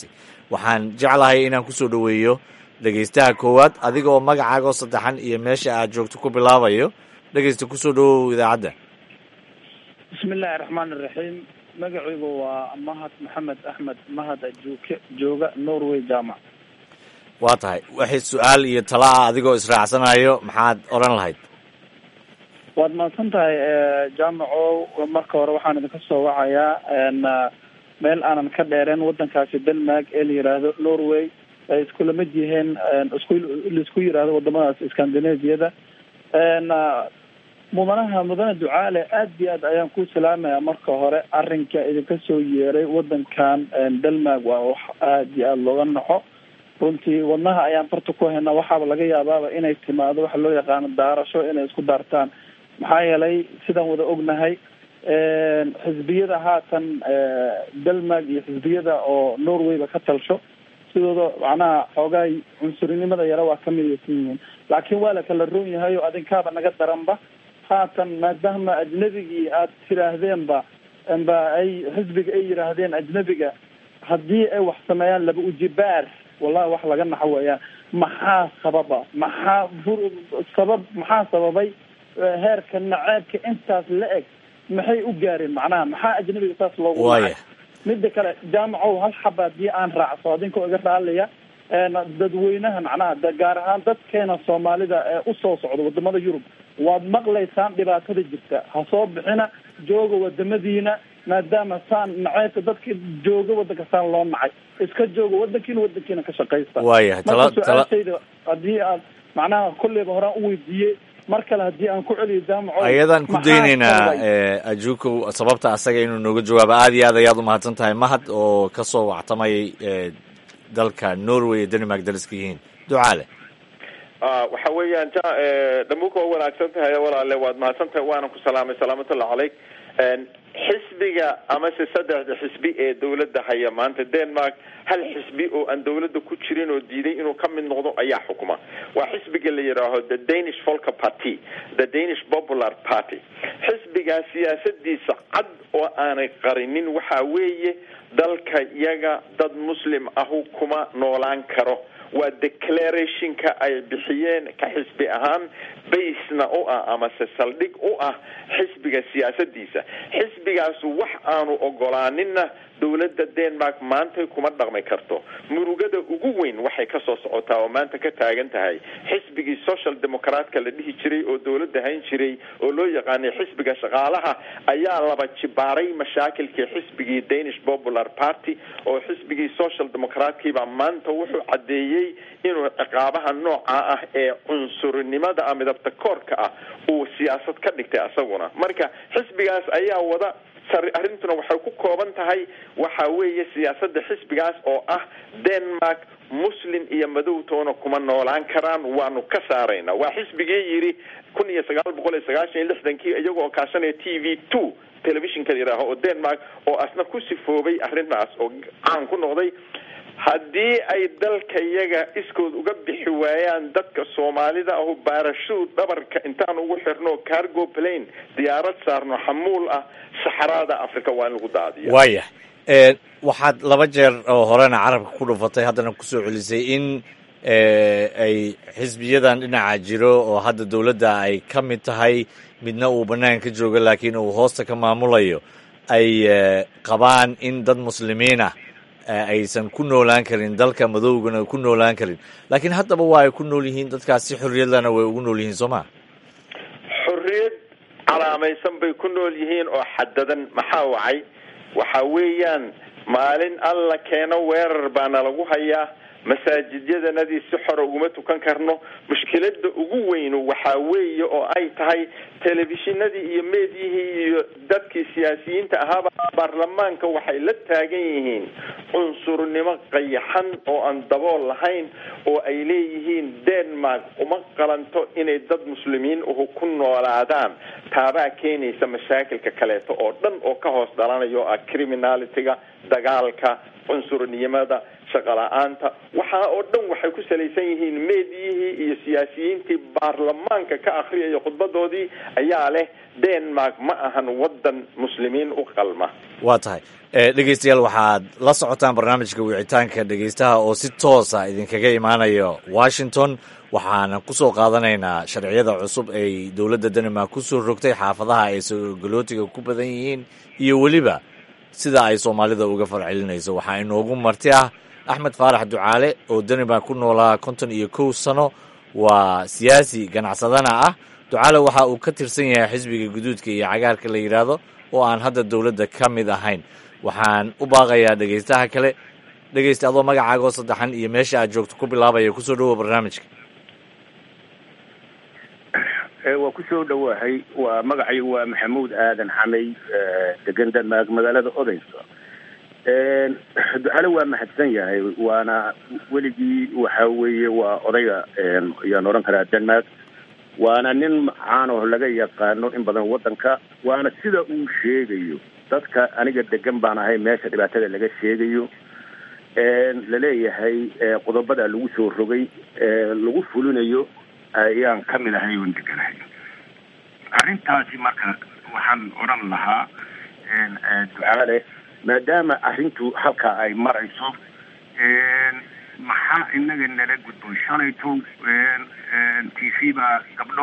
waxaan jeclahay inaan kusoo dhoweeyo dhegeystaha koowaad adiga oo magacaagoo saddexan iyo meesha aad joogto ku bilaabayo dhegeysta kusoo dhawow idaacadda bismi illaahi raxmaan iraxiim magacaygu waa mahad maxamed axmed mahad ajuuke jooga norway jaamac waa tahay waxay su-aal iyo tala ah adigoo israacsanayo maxaad odhan lahayd waad mahadsan tahay jaamaco marka hore waxaan idinka soo wacayaa meel aanan ka dheereen wadankaasi denmark ee la yiraahdo norway ay iskula mid yihiin isku laisku yiraahdo wadamadaas scandinaviyada mudanaha mudane ducaale aad iyo aad ayaan ku salaamaya marka hore arrinka idinka soo yeeray wadankan denmark waa wax aad iyo aada looga naxo runtii wadnaha ayaan farta ku haynaa waxaaba laga yaabaaba inay timaado waxa loo yaqaano daarasho inay isku daartaan maxaa yeelay sidaan wada ognahay xisbiyada haatan denmark iyo xisbiyada oo norwayba ka talsho sidooda macnaha xoogaa cunsurinimada yara waa ka midaysan yihiin laakiin waa la kala roon yahay oo adinkaaba naga daranba haatan maadaama ajnabigii aad tiraahdeenba ba ay xisbiga ay yiraahdeen ajnabiga haddii ay wax sameeyaan laba ujibaar wallahi wax laga naxo weeyaan maxaa sababa maxaa sabab maxaa sababay heerka naceebka intaas la eg maxay u gaareen macnaha maxaa ajnabiga saas loogu waaya mida kale jaamacow hal xaba haddii aan raacso adinkoo iga raalaya dadweynaha macnaha gaar ahaan dadkeena soomaalida ee usoo socda wadamada yurub waad maqlaysaan dhibaatada jirta ha soo bixina jooga wadamadiina maadaama saan naceybka dadka jooga wadanka saan loo nacay iska jooga wadankiina wadankiina ka shaqaysta waayahay tala marka tala su-aashayda haddii aad macnaha kolleyba horaan u weydiiyey mar kale haddii aan ku celiyo jaamaco ayadaan ku maxaa daynaynaa sababay? ajuukow sababta asaga inuu nooga jawaabo aad iyo aad ayaad umahadsan tahay mahad oo kasoo wactamayay eh, dalka norway iyo denmark dariska yihiin ducaale Ah, waxa weeyaan ja dhamuka waa wanaagsan tahay walaale waad mahadsan tahay waana ku salaamay salaamatullahi calayk Een, xisbiga amase saddexda xisbi ee dowladda haya maanta denmark hal xisbi oo aan dowladda ku jirin oo diiday inuu ka mid noqdo ayaa xukuma waa xisbiga la yidhaaho the danish folker party the danish popular party xisbigaa siyaasadiisa cad oo aanay qarinin waxa weeye dalka iyaga dad muslim ahu kuma noolaan karo waa declarationka ay bixiyeen ka xisbi ahaan basena u ah amase saldhig u ah xisbiga siyaasadiisa xisbigaas wax aanu ogolaaninna dowladda denmark maanta kuma dhaqmi karto murugada ugu weyn waxay kasoo socotaa oo maanta ka taagan tahay xisbigii social democratka la dhihi jiray oo dowladda hayn jiray oo loo yaqaanay xisbiga shaqaalaha ayaa laba jibaaray mashaakilkii xisbigii danish popular party oo xisbigii social democratkiibaa maanta wuxuu caddeeyey inuu ciqaabaha nooca ah ee cunsurinimada ah midabta koorka ah uu siyaasad ka dhigtay asaguna marka xisbigaas ayaa wada sar- arrintuna waxay ku kooban tahay waxa weeye siyaasada xisbigaas oo ah denmark muslim iyo madowtoona kuma noolaan karaan waanu ka saaraynaa waa xisbigii yidhi kun iyo sagaal boqol iyo sagaashan iyo lixdankii iyaga oo kaashanaya t v two telefishinka la yidhaaho oo denmark oo asna ku sifoobay arrintaas oo caan ku noqday haddii ay dalka iyaga iskood uga bixi waayaan dadka soomaalida ahu baarashuud dhabarka intaan ugu xirno cargo plane diyaarad saarno xamuul ah saxaraada africa waa in lagu daadiya waaya Eh, waxaad laba jeer oo horena carabka ku dhufatay haddana kusoo celisay in eh, ay xisbiyadan dhinaca jiro oo hadda dowladda ay ka mid tahay midna uu bannaan ka joogo laakiin uu hoosta ka maamulayo ay eh, qabaan in dad muslimiin ah eh, aysan ku noolaan karin dalka madoogana ku noolaan karin laakiin haddaba waa ay ku nool yihiin dadkaas si xorriyadlana way ugu nool yihiin soo ma xorriyad calaamaysan bay ku nool yihiin oo xadadan maxaa wacay waxa weeyaan maalin alla keeno weerar baana lagu hayaa masaajidyadanadii si xora uguma tukan karno mushkilada ugu weynu waxaa weeye oo ay tahay telefishinadii iyo meediyihii iyo dadkii siyaasiyiinta ahaaba baarlamaanka waxay la taagan yihiin cunsurnimo qayaxan oo aan dabool lahayn oo ay leeyihiin denmark uma qalanto inay dad muslimiin uhu ku noolaadaan taabaa keenaysa mashaakilka kaleeto oo dhan oo ka hoos dhalanayo ah criminalitiga dagaalka cunsurnimada shaqo la-aanta waxaa oo dhan waxay ku salaysan yihiin meediyihii iyo siyaasiyiintii baarlamaanka ka akhriyaya khudbadoodii ayaa leh denmark ma ahan wadan muslimiin u qalma waa tahay dhegeystayaal waxaad la socotaan barnaamijka wicitaanka dhegeystaha oo si toosa idinkaga imaanayo washington waxaana kusoo qaadanaynaa sharciyada cusub ay dowladda denmark kusoo rogtay xaafadaha ay sogolootiga ku badan yihiin iyo weliba sida ay soomaalida uga farcelinayso waxaa inoogu marti ah axmed faarax ducaale oo denmark ku noolaa konton iyo kow sano waa siyaasi ganacsadana ah ducaale waxa uu ka tirsan yahay xisbiga guduudka iyo cagaarka la yidhaahdo oo aan hadda dowladda ka mid ahayn waxaan u baaqayaa dhegeystaha kale dhegeysta adoo magacaagoo saddexan iyo meesha aad joogto ku bilaabaya kusoo dhowoa barnaamijka waa kusoo dhowahay waa magacay waa maxamuud aadan xamay degan denmark magaalada odeysa ducale waa mahadsan yahay waana weligii waxa weeye waa odayga ayaan odhan karaa denmark waana nin caano laga yaqaano in badan waddanka waana sida uu sheegayo dadka aniga degan baan ahay meesha dhibaatada laga sheegayo laleeyahay qodobada lagu soo rogay lagu fulinayo ayaan ka mid ahay oon deganahay arrintaasi marka waxaan odhan lahaa ducaale maadaama arrintu halkaa ay marayso maxaa inaga nala gudboon shalayto t v baa gabdho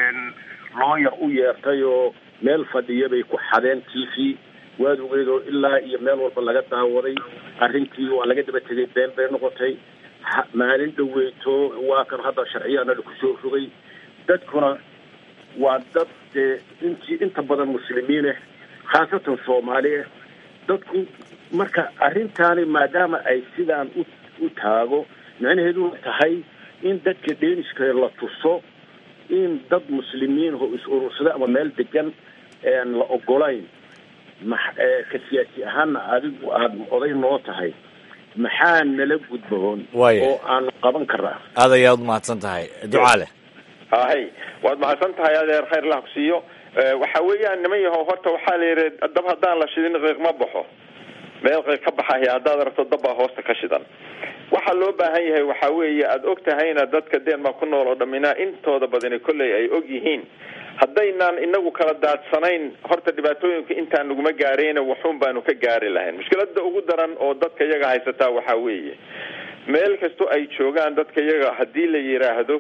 looyar u yeertay oo meel fadhiya bay ku xadeen t v waad ogeed oo ilaa iyo meel walba laga daawaday arrintii waa laga daba tegay been bay noqotay maalin dhaweyto waa kan hadda sharciyaana laku soo rogay dadkuna waa dad dee intii inta badan muslimiineh khaasatan soomaalieh dadku marka arrintaani maadaama ay sidaan u u taago micnaheedu tahay in dadka dheeniska la tuso in dad muslimiin oo is urursada ama meel degan la ogolayn ma ka siyaasi ahaana adigu aada oday noo tahay maxaa nala gudboon oo aanu qaban karaa aad ayaad umahadsan tahay ducaale hay waad mahadsan tahay adeer khayr lah ku siiyo waxa weeyaan niman yahow horta waxaa la yidhi dab haddaan la shidin qiiq ma baxo meel qiiq ka baxaya haddaad rabto dabbaa hoosta ka shidan waxaa loo baahan yahay waxa weeye aada og tahayna dadka denmark ku nool oo dhaminaa intooda badani kolley ay og yihiin haddaynaan inagu kala daadsanayn horta dhibaatooyinka intaan naguma gaarayna waxuun baanu ka gaari lahayn mushkilada ugu daran oo dadka iyaga haysataa waxaa weeye meel kastoo ay joogaan dadka iyaga haddii la yidhaahdo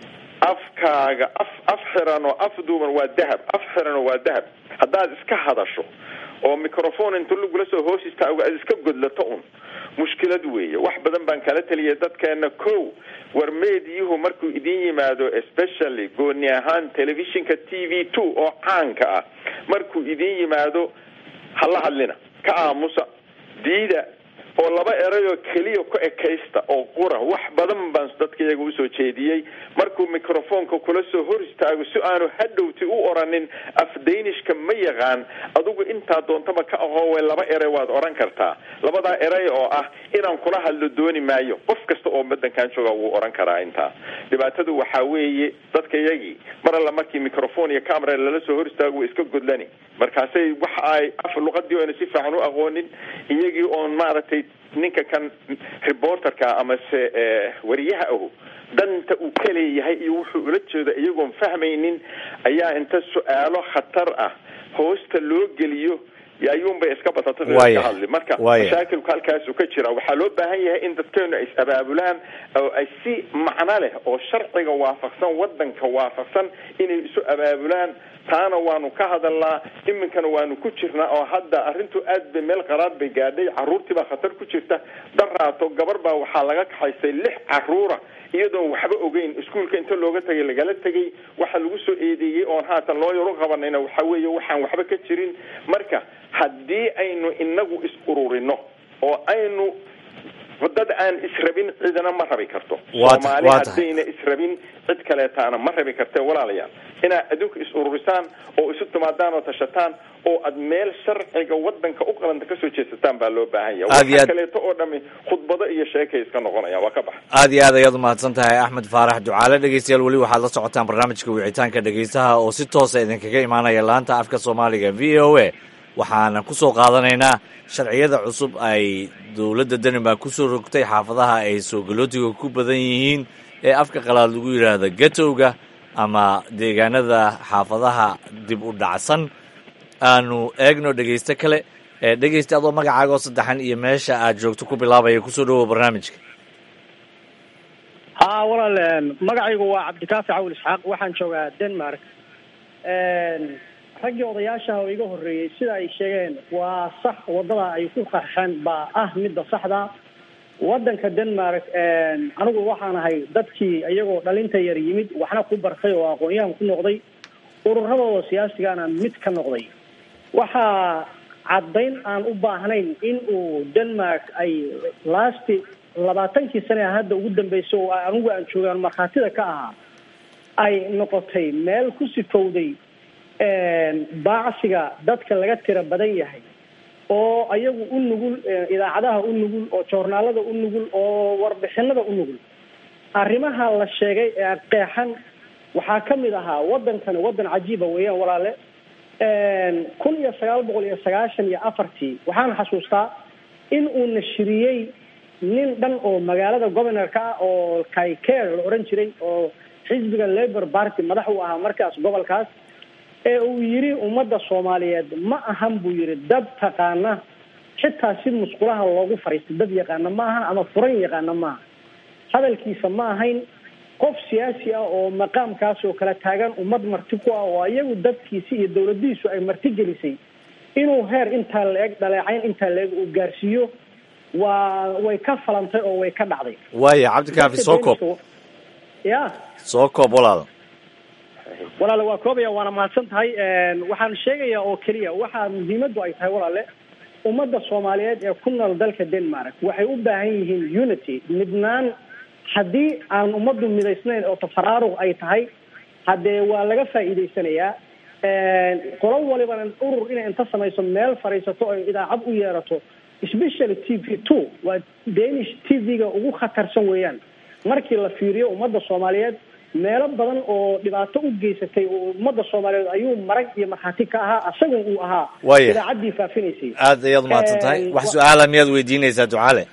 afkaaga af af xiran oo af duuban waa dahab af xiran oo waa dahab haddaad iska hadasho oo microphone inta lagula soo hoos istaago aad iska godlato un mushkilad weeye wax badan baan kala teliyay dadkeena ko war meediyuhu markuu idin yimaado especially gooni ahaan telefishinka t v two oo caanka ah markuu idin yimaado hala hadlina ka aamusa diida oo laba erayoo keliya ku ekaysta oo qura wax badan baan dadka iyaga usoo jeediyey markuu microfonka kula soo hor istaago si aanu hadhowti u oranin af daynishka ma yaqaan adigu intaa doontaba ka aqooway laba eray waad oran kartaa labadaa eray oo ah inaan kula hadlo dooni maayo qof kasta oo badankan jooga wuu oran karaa intaa dhibaatadu waxaa weeye dadka iyagii mar alla markii microphone iyo camera lala soo hor istaago way iska godlani markaasay waxa ay af luqadii oyna si fiican u aqoonin iyagii oon maaragtay ninka kan reporterka amase wariyaha ahu danta uu ka leeyahay iyo wuxuu ula jeedo iyagoon fahmaynin ayaa inta su-aalo khatar ah hoosta loo geliyo ayuunbay iska batatay ka hadli marka mashaakilku halkaasu ka jira waxaa loo baahan yahay in dadkeenu ay is-abaabulaan oo ay si macno leh oo sharciga waafaqsan wadanka waafaqsan inay isu abaabulaan taana waanu ka hadalnaa iminkana waanu ku jirnaa oo hadda arrintu aad bay meel qaraad bay gaadhay caruurtii baa khatar ku jirta daraato gabar baa waxaa laga kaxaysay lix caruura iyadoon waxba ogeyn iskuolka inta looga tagay lagala tegay waxa lagu soo eedeeyey oon haatan loo yaro qabanayna waxa weeye waxaan waxba ka jirin marka haddii aynu inagu is ururino oo aynu dad aan israbin cidina ma rabi karto soomaali haddayna israbin cid kaleetaana ma rabi karte walaalayaal inaad adduunka is ururisaan oo isu timaadaan oo tashataan oo aad meel sharciga wadanka u qalanta kasoo jeesataan baa loo baahan yahay waxa kaleeto oo dhami khudbado iyo sheekay iska noqonayaan waa ka bax aad iyo aad ayaad umahadsan tahay axmed faarax ducaale dhegeystayaal weli waxaad la socotaan barnaamijka wicitaanka dhegeystaha oo si toosa idinkaga imaanaya laanta afka soomaaliga v o a waxaana ku soo qaadanaynaa sharciyada cusub ay dowladda denmark ku soo rogtay xaafadaha ay soogalootiga ku badan yihiin ee afka qalaad lagu yidhaahdo gatowga ama deegaanada xaafadaha dib u dhacsan aanu eegno dhegaysto kale dhegaysta adoo magacaaga oo saddexan iyo meesha aad joogto ku bilaabaya kusoo dhawow barnaamijka ha walaal magacaygu waa cabdikaafi cawl isxaaq waxaan joogaa denmark raggii odayaashaha oo iga horreeyey sida ay sheegeen waa sax waddada ay ku qarxeen baa ah midda saxda waddanka denmark anigu waxaan ahay dadkii iyagoo dhalinta yar yimid waxna ku bartay oo aqoon-yahan ku noqday ururadooda siyaasigana mid ka noqday waxaa caddayn aan u baahnayn in uu denmark ay lasti labaatankii sane hadda ugu dambeysay oo anigu aan joogaan markhaatida ka ahaa ay noqotay meel ku sifowday baacsiga dadka laga tira badan yahay oo ayagu u nugul idaacadaha u nugul oo joornaalada u nugul oo warbixinada u nugul arrimaha la sheegay ee qeexan waxaa ka mid ahaa waddankani waddan cajiiba weeyaan walaale kun iyo sagaal boqol iyo sagaashan iyo afartii waxaan xasuustaa in uu nashiriyey nin dhan oo magaalada governorka ah oo kayker la oran jiray oo xisbiga labour party madax u ahaa markaas gobolkaas ee uu yidhi ummadda soomaaliyeed ma ahan buu yidhi dad taqaana xitaa si musqulaha loogu fariistay dad yaqaana ma ahan ama furan yaqaana maaha hadalkiisa ma ahayn qof siyaasi ah oo maqaamkaas oo kala taagan ummad marti ku ah oo iyagu dadkiisi iyo dawladdiisu ay marti gelisay inuu heer intaa la-eg dhaleecayn intaa la-eg uu gaarsiiyo waa way ka falantay oo way ka dhacday waaya cabdikaafi soo koob ya soo koob walaal walaale waa koobaya waana mahadsan tahay waxaan sheegayaa oo keliya waxaa muhiimaddu ay tahay walaale ummadda soomaaliyeed ee ku nool dalka denmark waxay u baahan yihiin unity midnaan haddii aan ummaddu midaysnayn oo tafaraaruq ay tahay haddee waa laga faa'iidaysanayaa qolo walibana urur inay inta samayso meel fadhiisato oo idaacad u yeerato specially t v two waa danish t v-ga ugu khatarsan weeyaan markii la fiiriyo ummadda soomaaliyeed meelo badan oo dhibaato u geysatay oo ummadda soomaaliyeed ayuu marag iyo markhaati ka ahaa asaga uu ahaa Waaya. idaacaddii faafinaysay aad ayaad umahadsan tahay Een, wax wa- su-aala miyaad weydiinaysaa ducaale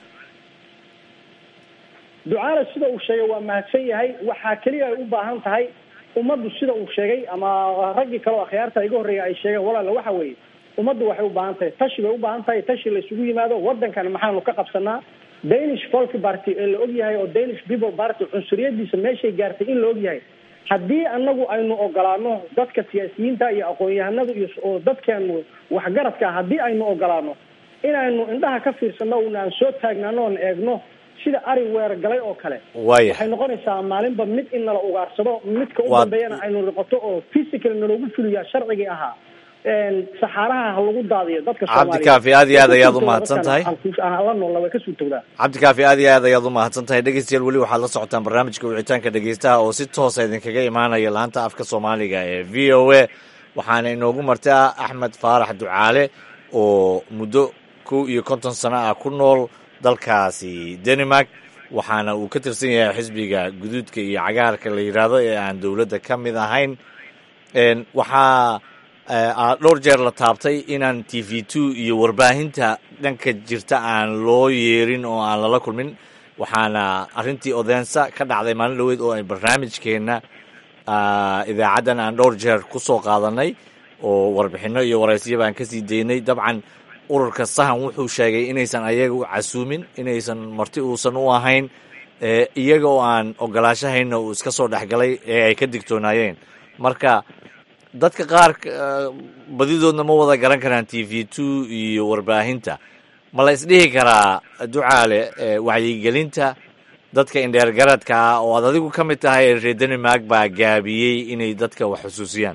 ducaale sida uu sheegay waa mahadsan yahay waxaa keliya ay u baahan tahay ummaddu sida uu sheegay ama raggii kale oo akhyaarta iga horreeya ay sheegeen walaala waxa weeye ummaddu waxay u baahan tahay tashi bay u baahan tahay tashi la isugu yimaado waddankan maxaanu ka qabsanaa danish folk party ee la og yahay oo danish people party cunsuriyadiisa meeshay gaartay in la og yahay haddii anagu aynu ogolaano dadka siyaasiyiinta iyo aqoon-yahanada iyo oo dadkeenu waxgaradka ah haddii aynu ogolaano inaynu indhaha ka fiirsano una aan soo taagnaano oon eegno sida ari weer galay oo kale Waaya. waxay noqonaysaa maalinba mid in nala ugaarsado midka u Waa- dambeeyana aynu noqoto oo physical naloogu fuliyaa sharcigii ahaa Een, saxaaraha ha lagu daadiyo dadka Cabdikaafi, aad iyo aad ayaad u mahadsan tahay. la noola way ka suurtowdaa cabdikaafi aad iyo aad ayaad u mahadsan tahay dhegeystayaal weli waxaad la socotaan barnaamijka wicitaanka dhegeystaha oo si toosa idinkaga imaanaya laanta afka soomaaliga ee v o a waxaana inoogu martaa axmed faarax ducaale oo muddo kow iyo konton sano ah ku nool dalkaasi denmark waxaana uu ka tirsan yahay xisbiga guduudka iyo cagaarka la yidhaahdo ee aan dowladda ka mid ahayn Een, waxaa eh, aa dhowr jeer la taabtay inaan t v two iyo warbaahinta dhanka jirta aan loo yeerin oo aan lala kulmin waxaana arrintii odeensa ka dhacday maalin dhoweed oo ay barnaamijkeenna ah, idaacaddan aan dhowr jeer ku soo qaadanay oo warbixinno iyo waraysyaba aan kasii daynay dabcan ururka sahan wuxuu sheegay inaysan ayaga u casuumin inaysan marti uusan u ahayn eh, iyaga oo aan ogolaashahayna uu iska soo dhexgalay ee ay ka digtoonaayeen marka dadka qaar eh, badidoodna ma wada garan karaan t v two iyo warbaahinta ma la isdhihi karaa ducaale eh, wacyigelinta dadka indheergaradka ah oo aad adigu ka mid tahay reer denmark baa gaabiyey inay dadka wax xusuusiyaan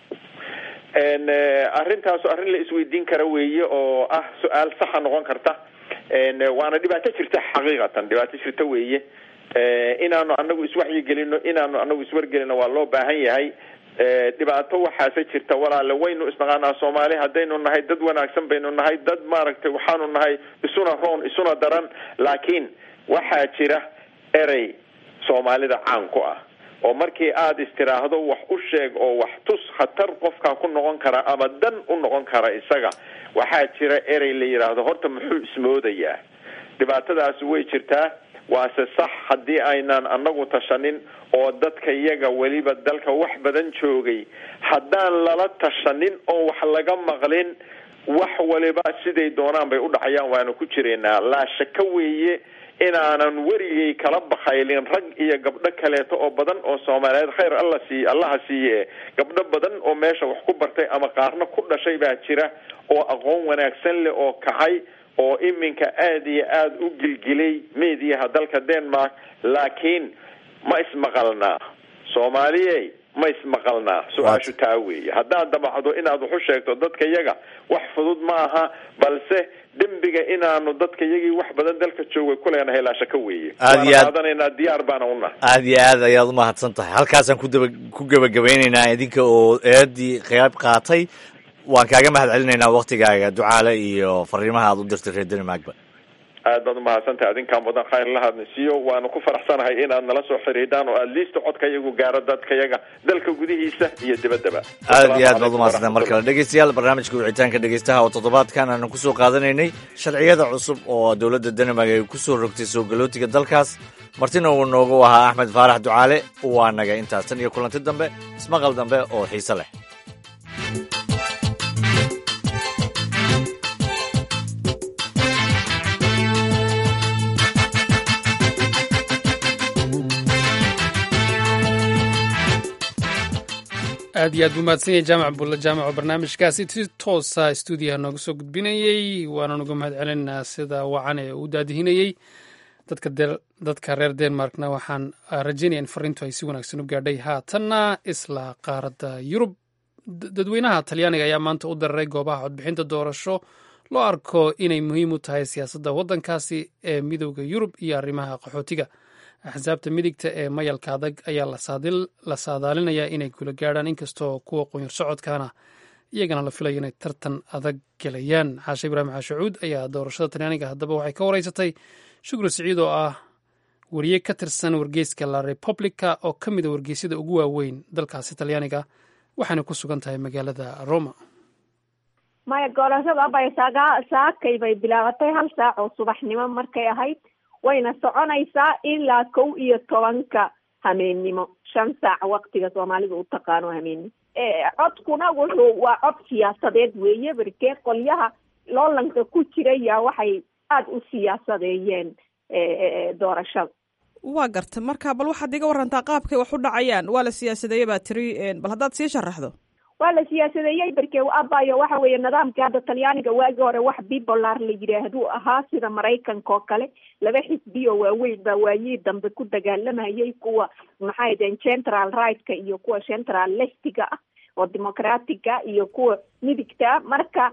n arrintaas arrin la isweydiin kara weeye oo ah su-aal saxa noqon karta n waana dhibaato jirta xaqiiqatan dhibaato jirta weeye inaanu anagu iswaxyigelino inaanu anagu iswargelino waa loo baahan yahay dhibaato waxaase jirta walaale waynu isnaqaanaa soomaali haddaynu nahay dad wanaagsan baynu nahay dad maaragtay waxaanu nahay isuna roon isuna daran laakiin waxaa jira erey soomaalida caan ku ah oo markii aada istiraahdo wax u sheeg oo wax tus khatar qofkaa ku noqon kara ama dan u noqon kara isaga waxaa jira erey la yidhaahdo horta muxuu ismoodayaa dhibaatadaasi way jirtaa waase sax haddii aynan anagu tashanin oo dadka iyaga weliba dalka wax badan joogay haddaan lala tashanin oo wax laga maqlin wax waliba siday doonaan bay udhacayaan waana ku jiraynaa laa shaka weeye inaanan weligay kala bakaylin rag iyo gabdho kaleeto oo badan oo soomaaliyeed khayr alla siiy allaha siiye gabdho badan oo meesha wax ku bartay ama qaarna ku dhashay baa jira oo aqoon wanaagsan leh oo kacay oo iminka aada iyo aada u gilgilay mediaha dalka denmark laakiin ma ismaqalnaa soomaaliye ma ismaqalnaa su-aashu taa weeye haddaad damacdo inaad wax u sheegto dadka yaga wax fudud ma aha balse dembiga inaanu dadka yagii wax badan dalka joogay kuleenahay laashaka weeye Aad iyo waana aad- qaadanaynaa diyaar baana unahay aada iyo aad ayaad umahadsan tahay halkaasaan ku daba ku gebagabeyneynaa idinka oo eedii qayb qaatay waan kaaga mahad celinaynaa waktigaaga ducaale iyo fariimaha aad u dirtay reer denmarkba aad baad umahadsantahay adinkaan badan khayr lahadna siiyo waanu ku faraxsanahay inaad nala soo xidhiidhaan oo aad liista codka iyagu gaaro dadka yaga dalka gudihiisa iyo dibaddaba aad iyo aad baad umahadsantahay mar kale dhegeystayaal barnaamijka wicitaanka dhegeystaha oo toddobaadkan aanu kusoo qaadanaynay sharciyada cusub oo dowladda denmark ay kusoo rogtay soo galootiga dalkaas martina uu noogu ahaa axmed faarax ducaale waa naga intaas tan iyo kulanti dambe ismaqal dambe oo xiise leh aad iyo aad buu mahadsan yahay jaamac bulle jaamac oo barnaamijkaasi si toosa stuudiyaha nooga soo gudbinayey waana uga mahad celinaynaa sida wacan ee uu daadihinayey dadka de- dadka reer denmarkna waxaan ah, rajaynaya in fariintu ay si wanaagsan u gaadhay haatanna isla qaaradda yurub D- dadweynaha talyaaniga ayaa maanta u dararay goobaha codbixinta doorasho loo arko inay muhiim u tahay siyaasadda waddankaasi ee midowda yurub iyo arrimaha qaxootiga axsaabta midigta ee mayalka adag ayaa la saadil- la saadaalinayaa inay kula gaadhaan inkastoo kuwa qunyar socodkaana iyagana la filayo inay tartan adag gelayaan xaashe ibraahim xaashacuud ayaa doorashada talyaaniga haddaba waxay ka wareysatay shukri siciid oo ah wariye ka tirsan wargeyska la republica oo ka mid a wargeysyada ugu waaweyn dalkaasi talyaaniga waxaana ku sugan tahay magaalada roma maya doorashada bay saga saakay bay bilaabatay hal saac oo subaxnimo markay ahayd wayna soconaysaa ilaa kow iyo tobanka hameennimo shan saac waktiga soomaalida u taqaano hameennimo codkuna wuxuu waa cod siyaasadeed weeye barkee qolyaha loolanka ku jiraya waxay aada u siyaasadeeyeen doorashada waa garta marka bal waxaad iga warantaa qaabkay wax u dhacayaan waa la siyaasadeeye baa tiri bal haddaad sii sharaxdo waa la siyaasadeeyey barke abayo waxa weeye nidaamka hadda talyaaniga waagi hore wax bipolar la yidhaahdu ahaa sida maraykanka oo kale laba xisbi oo waaweyn baa waayihii dambe ku dagaalamayay kuwa maxay deen central right-ka iyo kuwa central leftiga ah oo democratica iyo kuwa midigta marka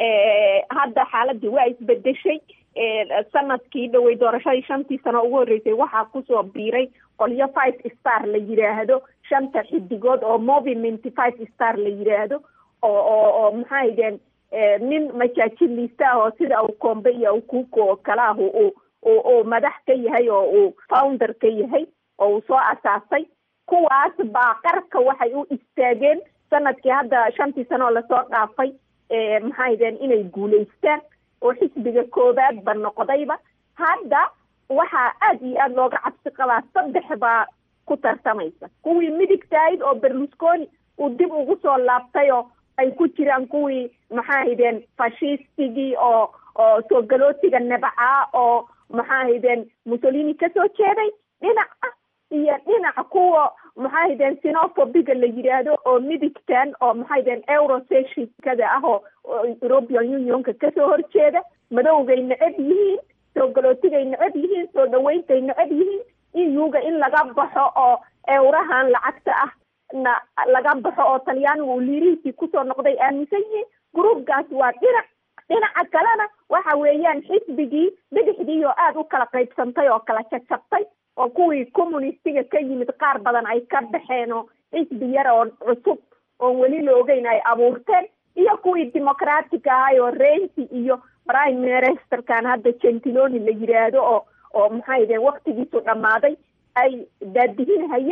hadda xaaladii waa isbedeshay sanadkii dhawey doorashadii shantii sano ugu horreysay waxaa kusoo biiray qolyo five star la yidhaahdo shanta xidigood oo movement five star la yidhaahdo oo oo oo maxay deen nin majaajiliista ah oo sida uu kombe iyo ukuko oo kale ah uu uu madax ka yahay oo uu founder ka yahay oo uu soo asaasay kuwaas baa qarka waxay u istaageen sanadkii hadda shantii sano oo lasoo dhaafay maxay deen inay guulaystaan oo xisbiga koowaad ba noqdayba hadda waxaa aada iyo aada looga cabsi qabaa saddex baa ku tartamaysa kuwii midigtahayd oo berlusconi uu dib ugu soo laabtay oo ay ku jiraan kuwii maxaahideen fashistigii oo oo soo galootiga nebacaa oo maxaahideen mussolini kasoo jeeday dhinac ah iyo dhinaca kuwa maxaahideen sinofobiga la yidhaahdo oo midigtan oo maxaahideen euroseshinkada ah oo european unionka kasoo horjeeda madowgay necab yihiin soo galootigay necab yihiin soo dhawayntay necab yihiin euga in laga baxo oo ewrahan lacagta ah na laga baxo oo talyaanigu uu liirihiisii kusoo noqday aaminsan yihiin groupkaas waa dhinac dhinaca kalena waxa weeyaan xisbigii bidixdii oo aada u kala qaybsantay oo kala jajabtay oo kuwii communistiga ka yimid qaar badan ay ka baxeen oo xisbi yar oo cusub oon weli la ogeyn ay abuurteen iyo kuwii democratic ahay oo renti iyo prime ministerkan hadda gentiloni la yidhaahdo oo oo maxay deen waktigiisu dhammaaday ay daadihin hayaan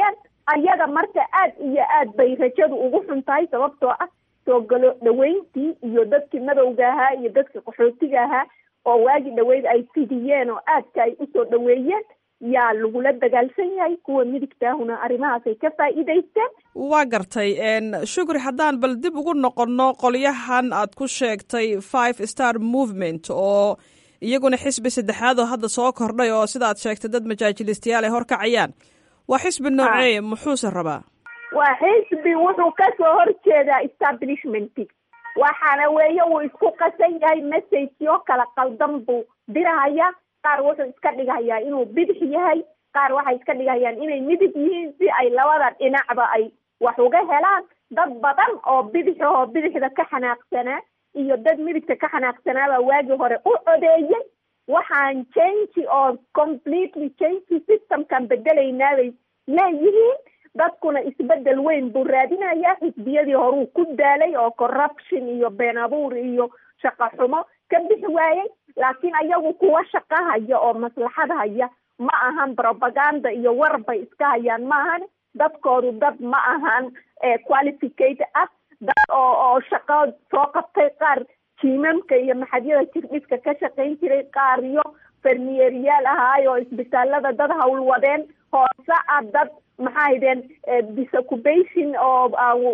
ayaga marka aad iyo aad bay rajadu ugu xun tahay sababtoo ah soo galo dhaweyntii iyo dadkii madowga ahaa iyo dadkii qaxootiga ahaa oo waagi dhaweyd ay fidiyeen oo aadka ay usoo dhaweeyeen yaa lagula dagaalsan yahay kuwa midigtaahuna arrimahaasay ka faa'iidaysteen waa gartay shukri haddaan bal dib ugu noqonno qolyahan aad ku sheegtay five star movement oo iyaguna xisbi saddexaad oo hadda soo kordhay oo sidaad sheegtay dad majaajilistayaal ay horkacayaan waa xisbi noocee muxuuse rabaa waa xisbi wuxuu kasoo horjeedaa establishmentig waxaana weeye uu isku qasan yahay messageyo kala qaldan buu dirahaya qaar wuxuu iska dhigahayaa inuu bidix yahay qaar waxay iska dhigahayaan inay midig yihiin si ay labada dhinacba ay wax uga helaan dad badan oo bidixahoo bidixda ka xanaaqsanaa iyo dad midigta ka xanaaqsanaabaa waagii hore u codeeyey waxaan change oo completely change systemkan bedelaynaabay leeyihiin dadkuna isbedel weyn buu raadinayaa xisbiyadii horuu ku daalay oo corruption iyo been abuur iyo shaqo xumo ka bixi waayey laakiin ayagu kuwa shaqo haya oo maslaxad haya ma ahan propaganda iyo war bay iska hayaan ma ahan dadkoodu dad ma ahan qualificate ah dad oo oo shaqo soo qabtay qaar jiimamka iyo maxadyada jirdhiska ka shaqayn jiray qaar iyo fermiyeriyaal ahaay oo isbitaalada dad howlwadeen hoose ah dad maxaa haydeen disoccupation oo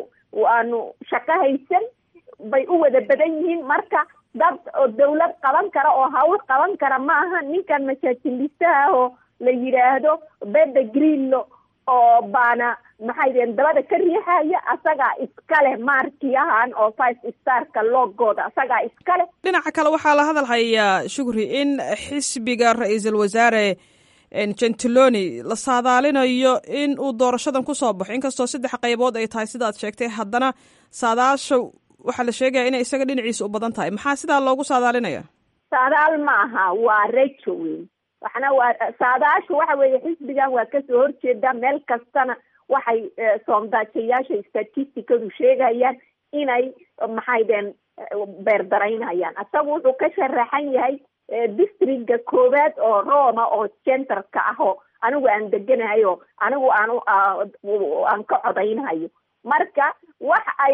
aanu shaqo haysan bay u wada badan yihiin marka dad oo dawlad qaban kara oo hawl qaban kara ma aha ninkan masaajilistaha oo la yidhaahdo beda greenlo oo baana maxay deen dabada ka riixaya asagaa iskale maarkiyahan oo five starka loogooda asagaa iskale dhinaca kale waxaa la hadal hayaa shukri in xisbiga ra-iisul wasaare gentiloni la saadaalinayo in uu doorashadan kusoo baxo inkastoo saddex qaybood ay tahay sidaad sheegtay haddana saadaasha waxaa la sheegaya inay isaga dhinaciisa u badan tahay maxaa sidaa loogu saadaalinaya saadaal ma aha waa rejo weyn waxna waa saadaashu waxa weeye xisbigan waa kasoo horjeeda meel kastana waxay soondaajayaasha statisticadu sheegayaan inay maxay deen beerdaraynayaan isagu wuxuu ka sharaxan yahay districtga koowaad oo roma oo centerka ah oo anigu aan deganahay oo anigu aan aan ka codaynhayo marka wax ay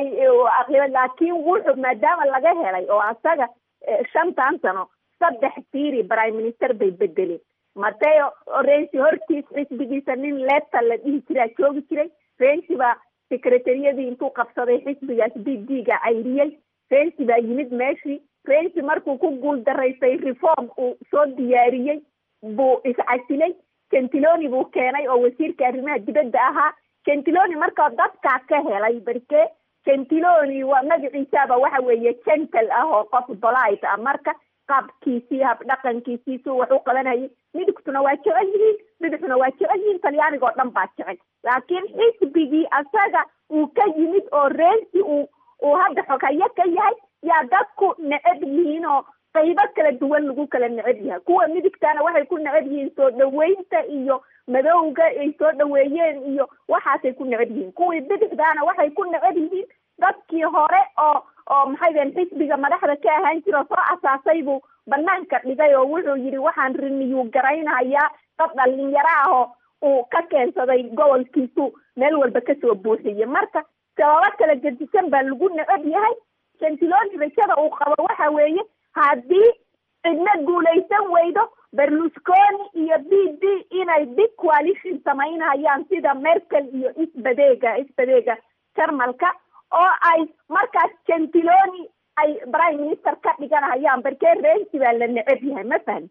laakiin wuxuu maadaama laga helay oo asaga shantan sano saddex tiiri prime minister bay bedeleen mateo rensi hortiis xisbigiisa nin leta la dhihi jiraa joogi jiray rensi baa secretariyadii intuu qabsaday xisbigaas b d ga cayriyey rensi baa yimid meeshii rensi markuu ku guul daraystay reform uu soo diyaariyey buu iscasilay gentiloni buu keenay oo wasiirka arrimaha dibadda ahaa gentiloni markaa dadkaa ka helay barke gentiloni waa magaciisaaba waxa weeye gentle ah oo qof bolite ah marka qaabkiisii habdhaqankiisii suu wax u qabanayay midigtuna waa jecel yihiin bidixuna waa jecel yihiin talyaaniga oo dhan baa jecel laakiin xisbigii asaga uu ka yimid oo rensi uu uu hadda xogayo ka yahay yaa dadku necab yihiin oo qaybo kala duwan lagu kala necab yahay kuwa midigtana waxay ku necab yihiin soo dhaweynta iyo madowga ay soo dhaweeyeen iyo waxaasay ku necab yihiin kuwii bidixdaana waxay ku necab yihiin dadkii hore oo oo maxay deen xisbiga madaxda ka ahaan jira oo soo asaasay buu banaanka dhigay oo wuxuu yidhi waxaan riniyu garaynayaa dad dhalinyaro ah oo uu ka keensaday gobolkiisu meel walba kasoo buuxiye marka sababo kala gedisan baa lagu necab yahay gentiloni rajada uu qabo waxa weeye haddii cidna guulaysan weydo berlusconi iyo b d inay big coalition samaynayaan sida merkel iyo isbadeega isbadeega jarmalka oo ay markaas gentiloni ay prime minister ka dhiganayaan barkee rensi baa la necab yahay ma fahmi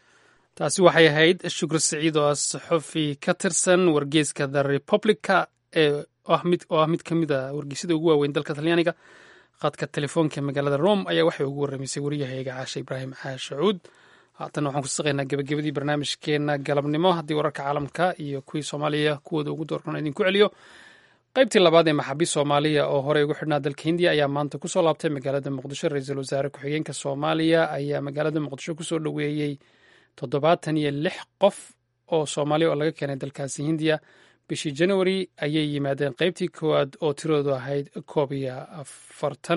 taasi waxay ahayd shukri siciid oo saxofi ka tirsan wargeyska the republica ee mid oo ah mid ka mid a wargeysyada ugu waaweyn dalka talyaaniga khadka telefoonka magaalada rome ayaa waxay ugu warramaysay wariyahayga caashe ibraahim caashacuud haatan waxaan kusaqaynaa gebagabadii barnaamijkeena galabnimo haddii wararka caalamka iyo kuwii soomaaliya kuwooda ugu doorkan idinku celiyo qaybtii labaad ee maxaabiist soomaaliya oo horey ugu xidhnaa dalka hindiya ayaa maanta kusoo laabtay magaalada muqdisho ra-iisul wasaare ku-xigeenka soomaaliya ayaa magaalada muqdisho kusoo dhoweeyey toddobaatan iyo lix qof oo soomaaliya oo laga keenay dalkaasi hindiya bishii januari ayay yimaadeen qaybtii koowaad oo tiroodu ahayd koob iyo afartan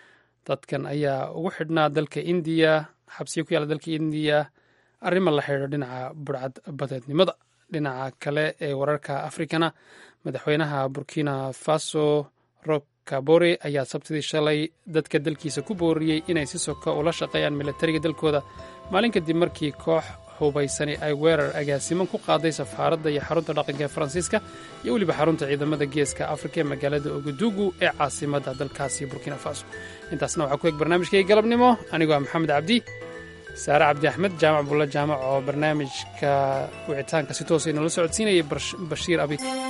dadkan ayaa ugu xidhnaa dalka indiya xabsiya ku yaalla dalka indiya arrima la xidhiidho dhinaca burcad badeednimada dhinaca kale ee wararka afrikana madaxweynaha burkina faso rob kabore ayaa sabtidii shalay dadka dalkiisa ku booriyey inay si soka ula shaqeeyaan milatariga dalkooda maalin kadib markii koox hubaysani ay weerar agaasiman ku qaaday safaaradda iyo xarunta dhaqanka ee faransiiska iyo weliba xarunta ciidamada geeska afrika ee magaalada ogadugu ee caasimadda dalkaasi burkina faso intaasna waxaa ku eg barnaamijkay galabnimo anigoo ah maxamed cabdi saare cabdi axmed jaamac bulla jaamac oo barnaamijka wicitaanka si toosa inoola socodsiinayay bashiir abi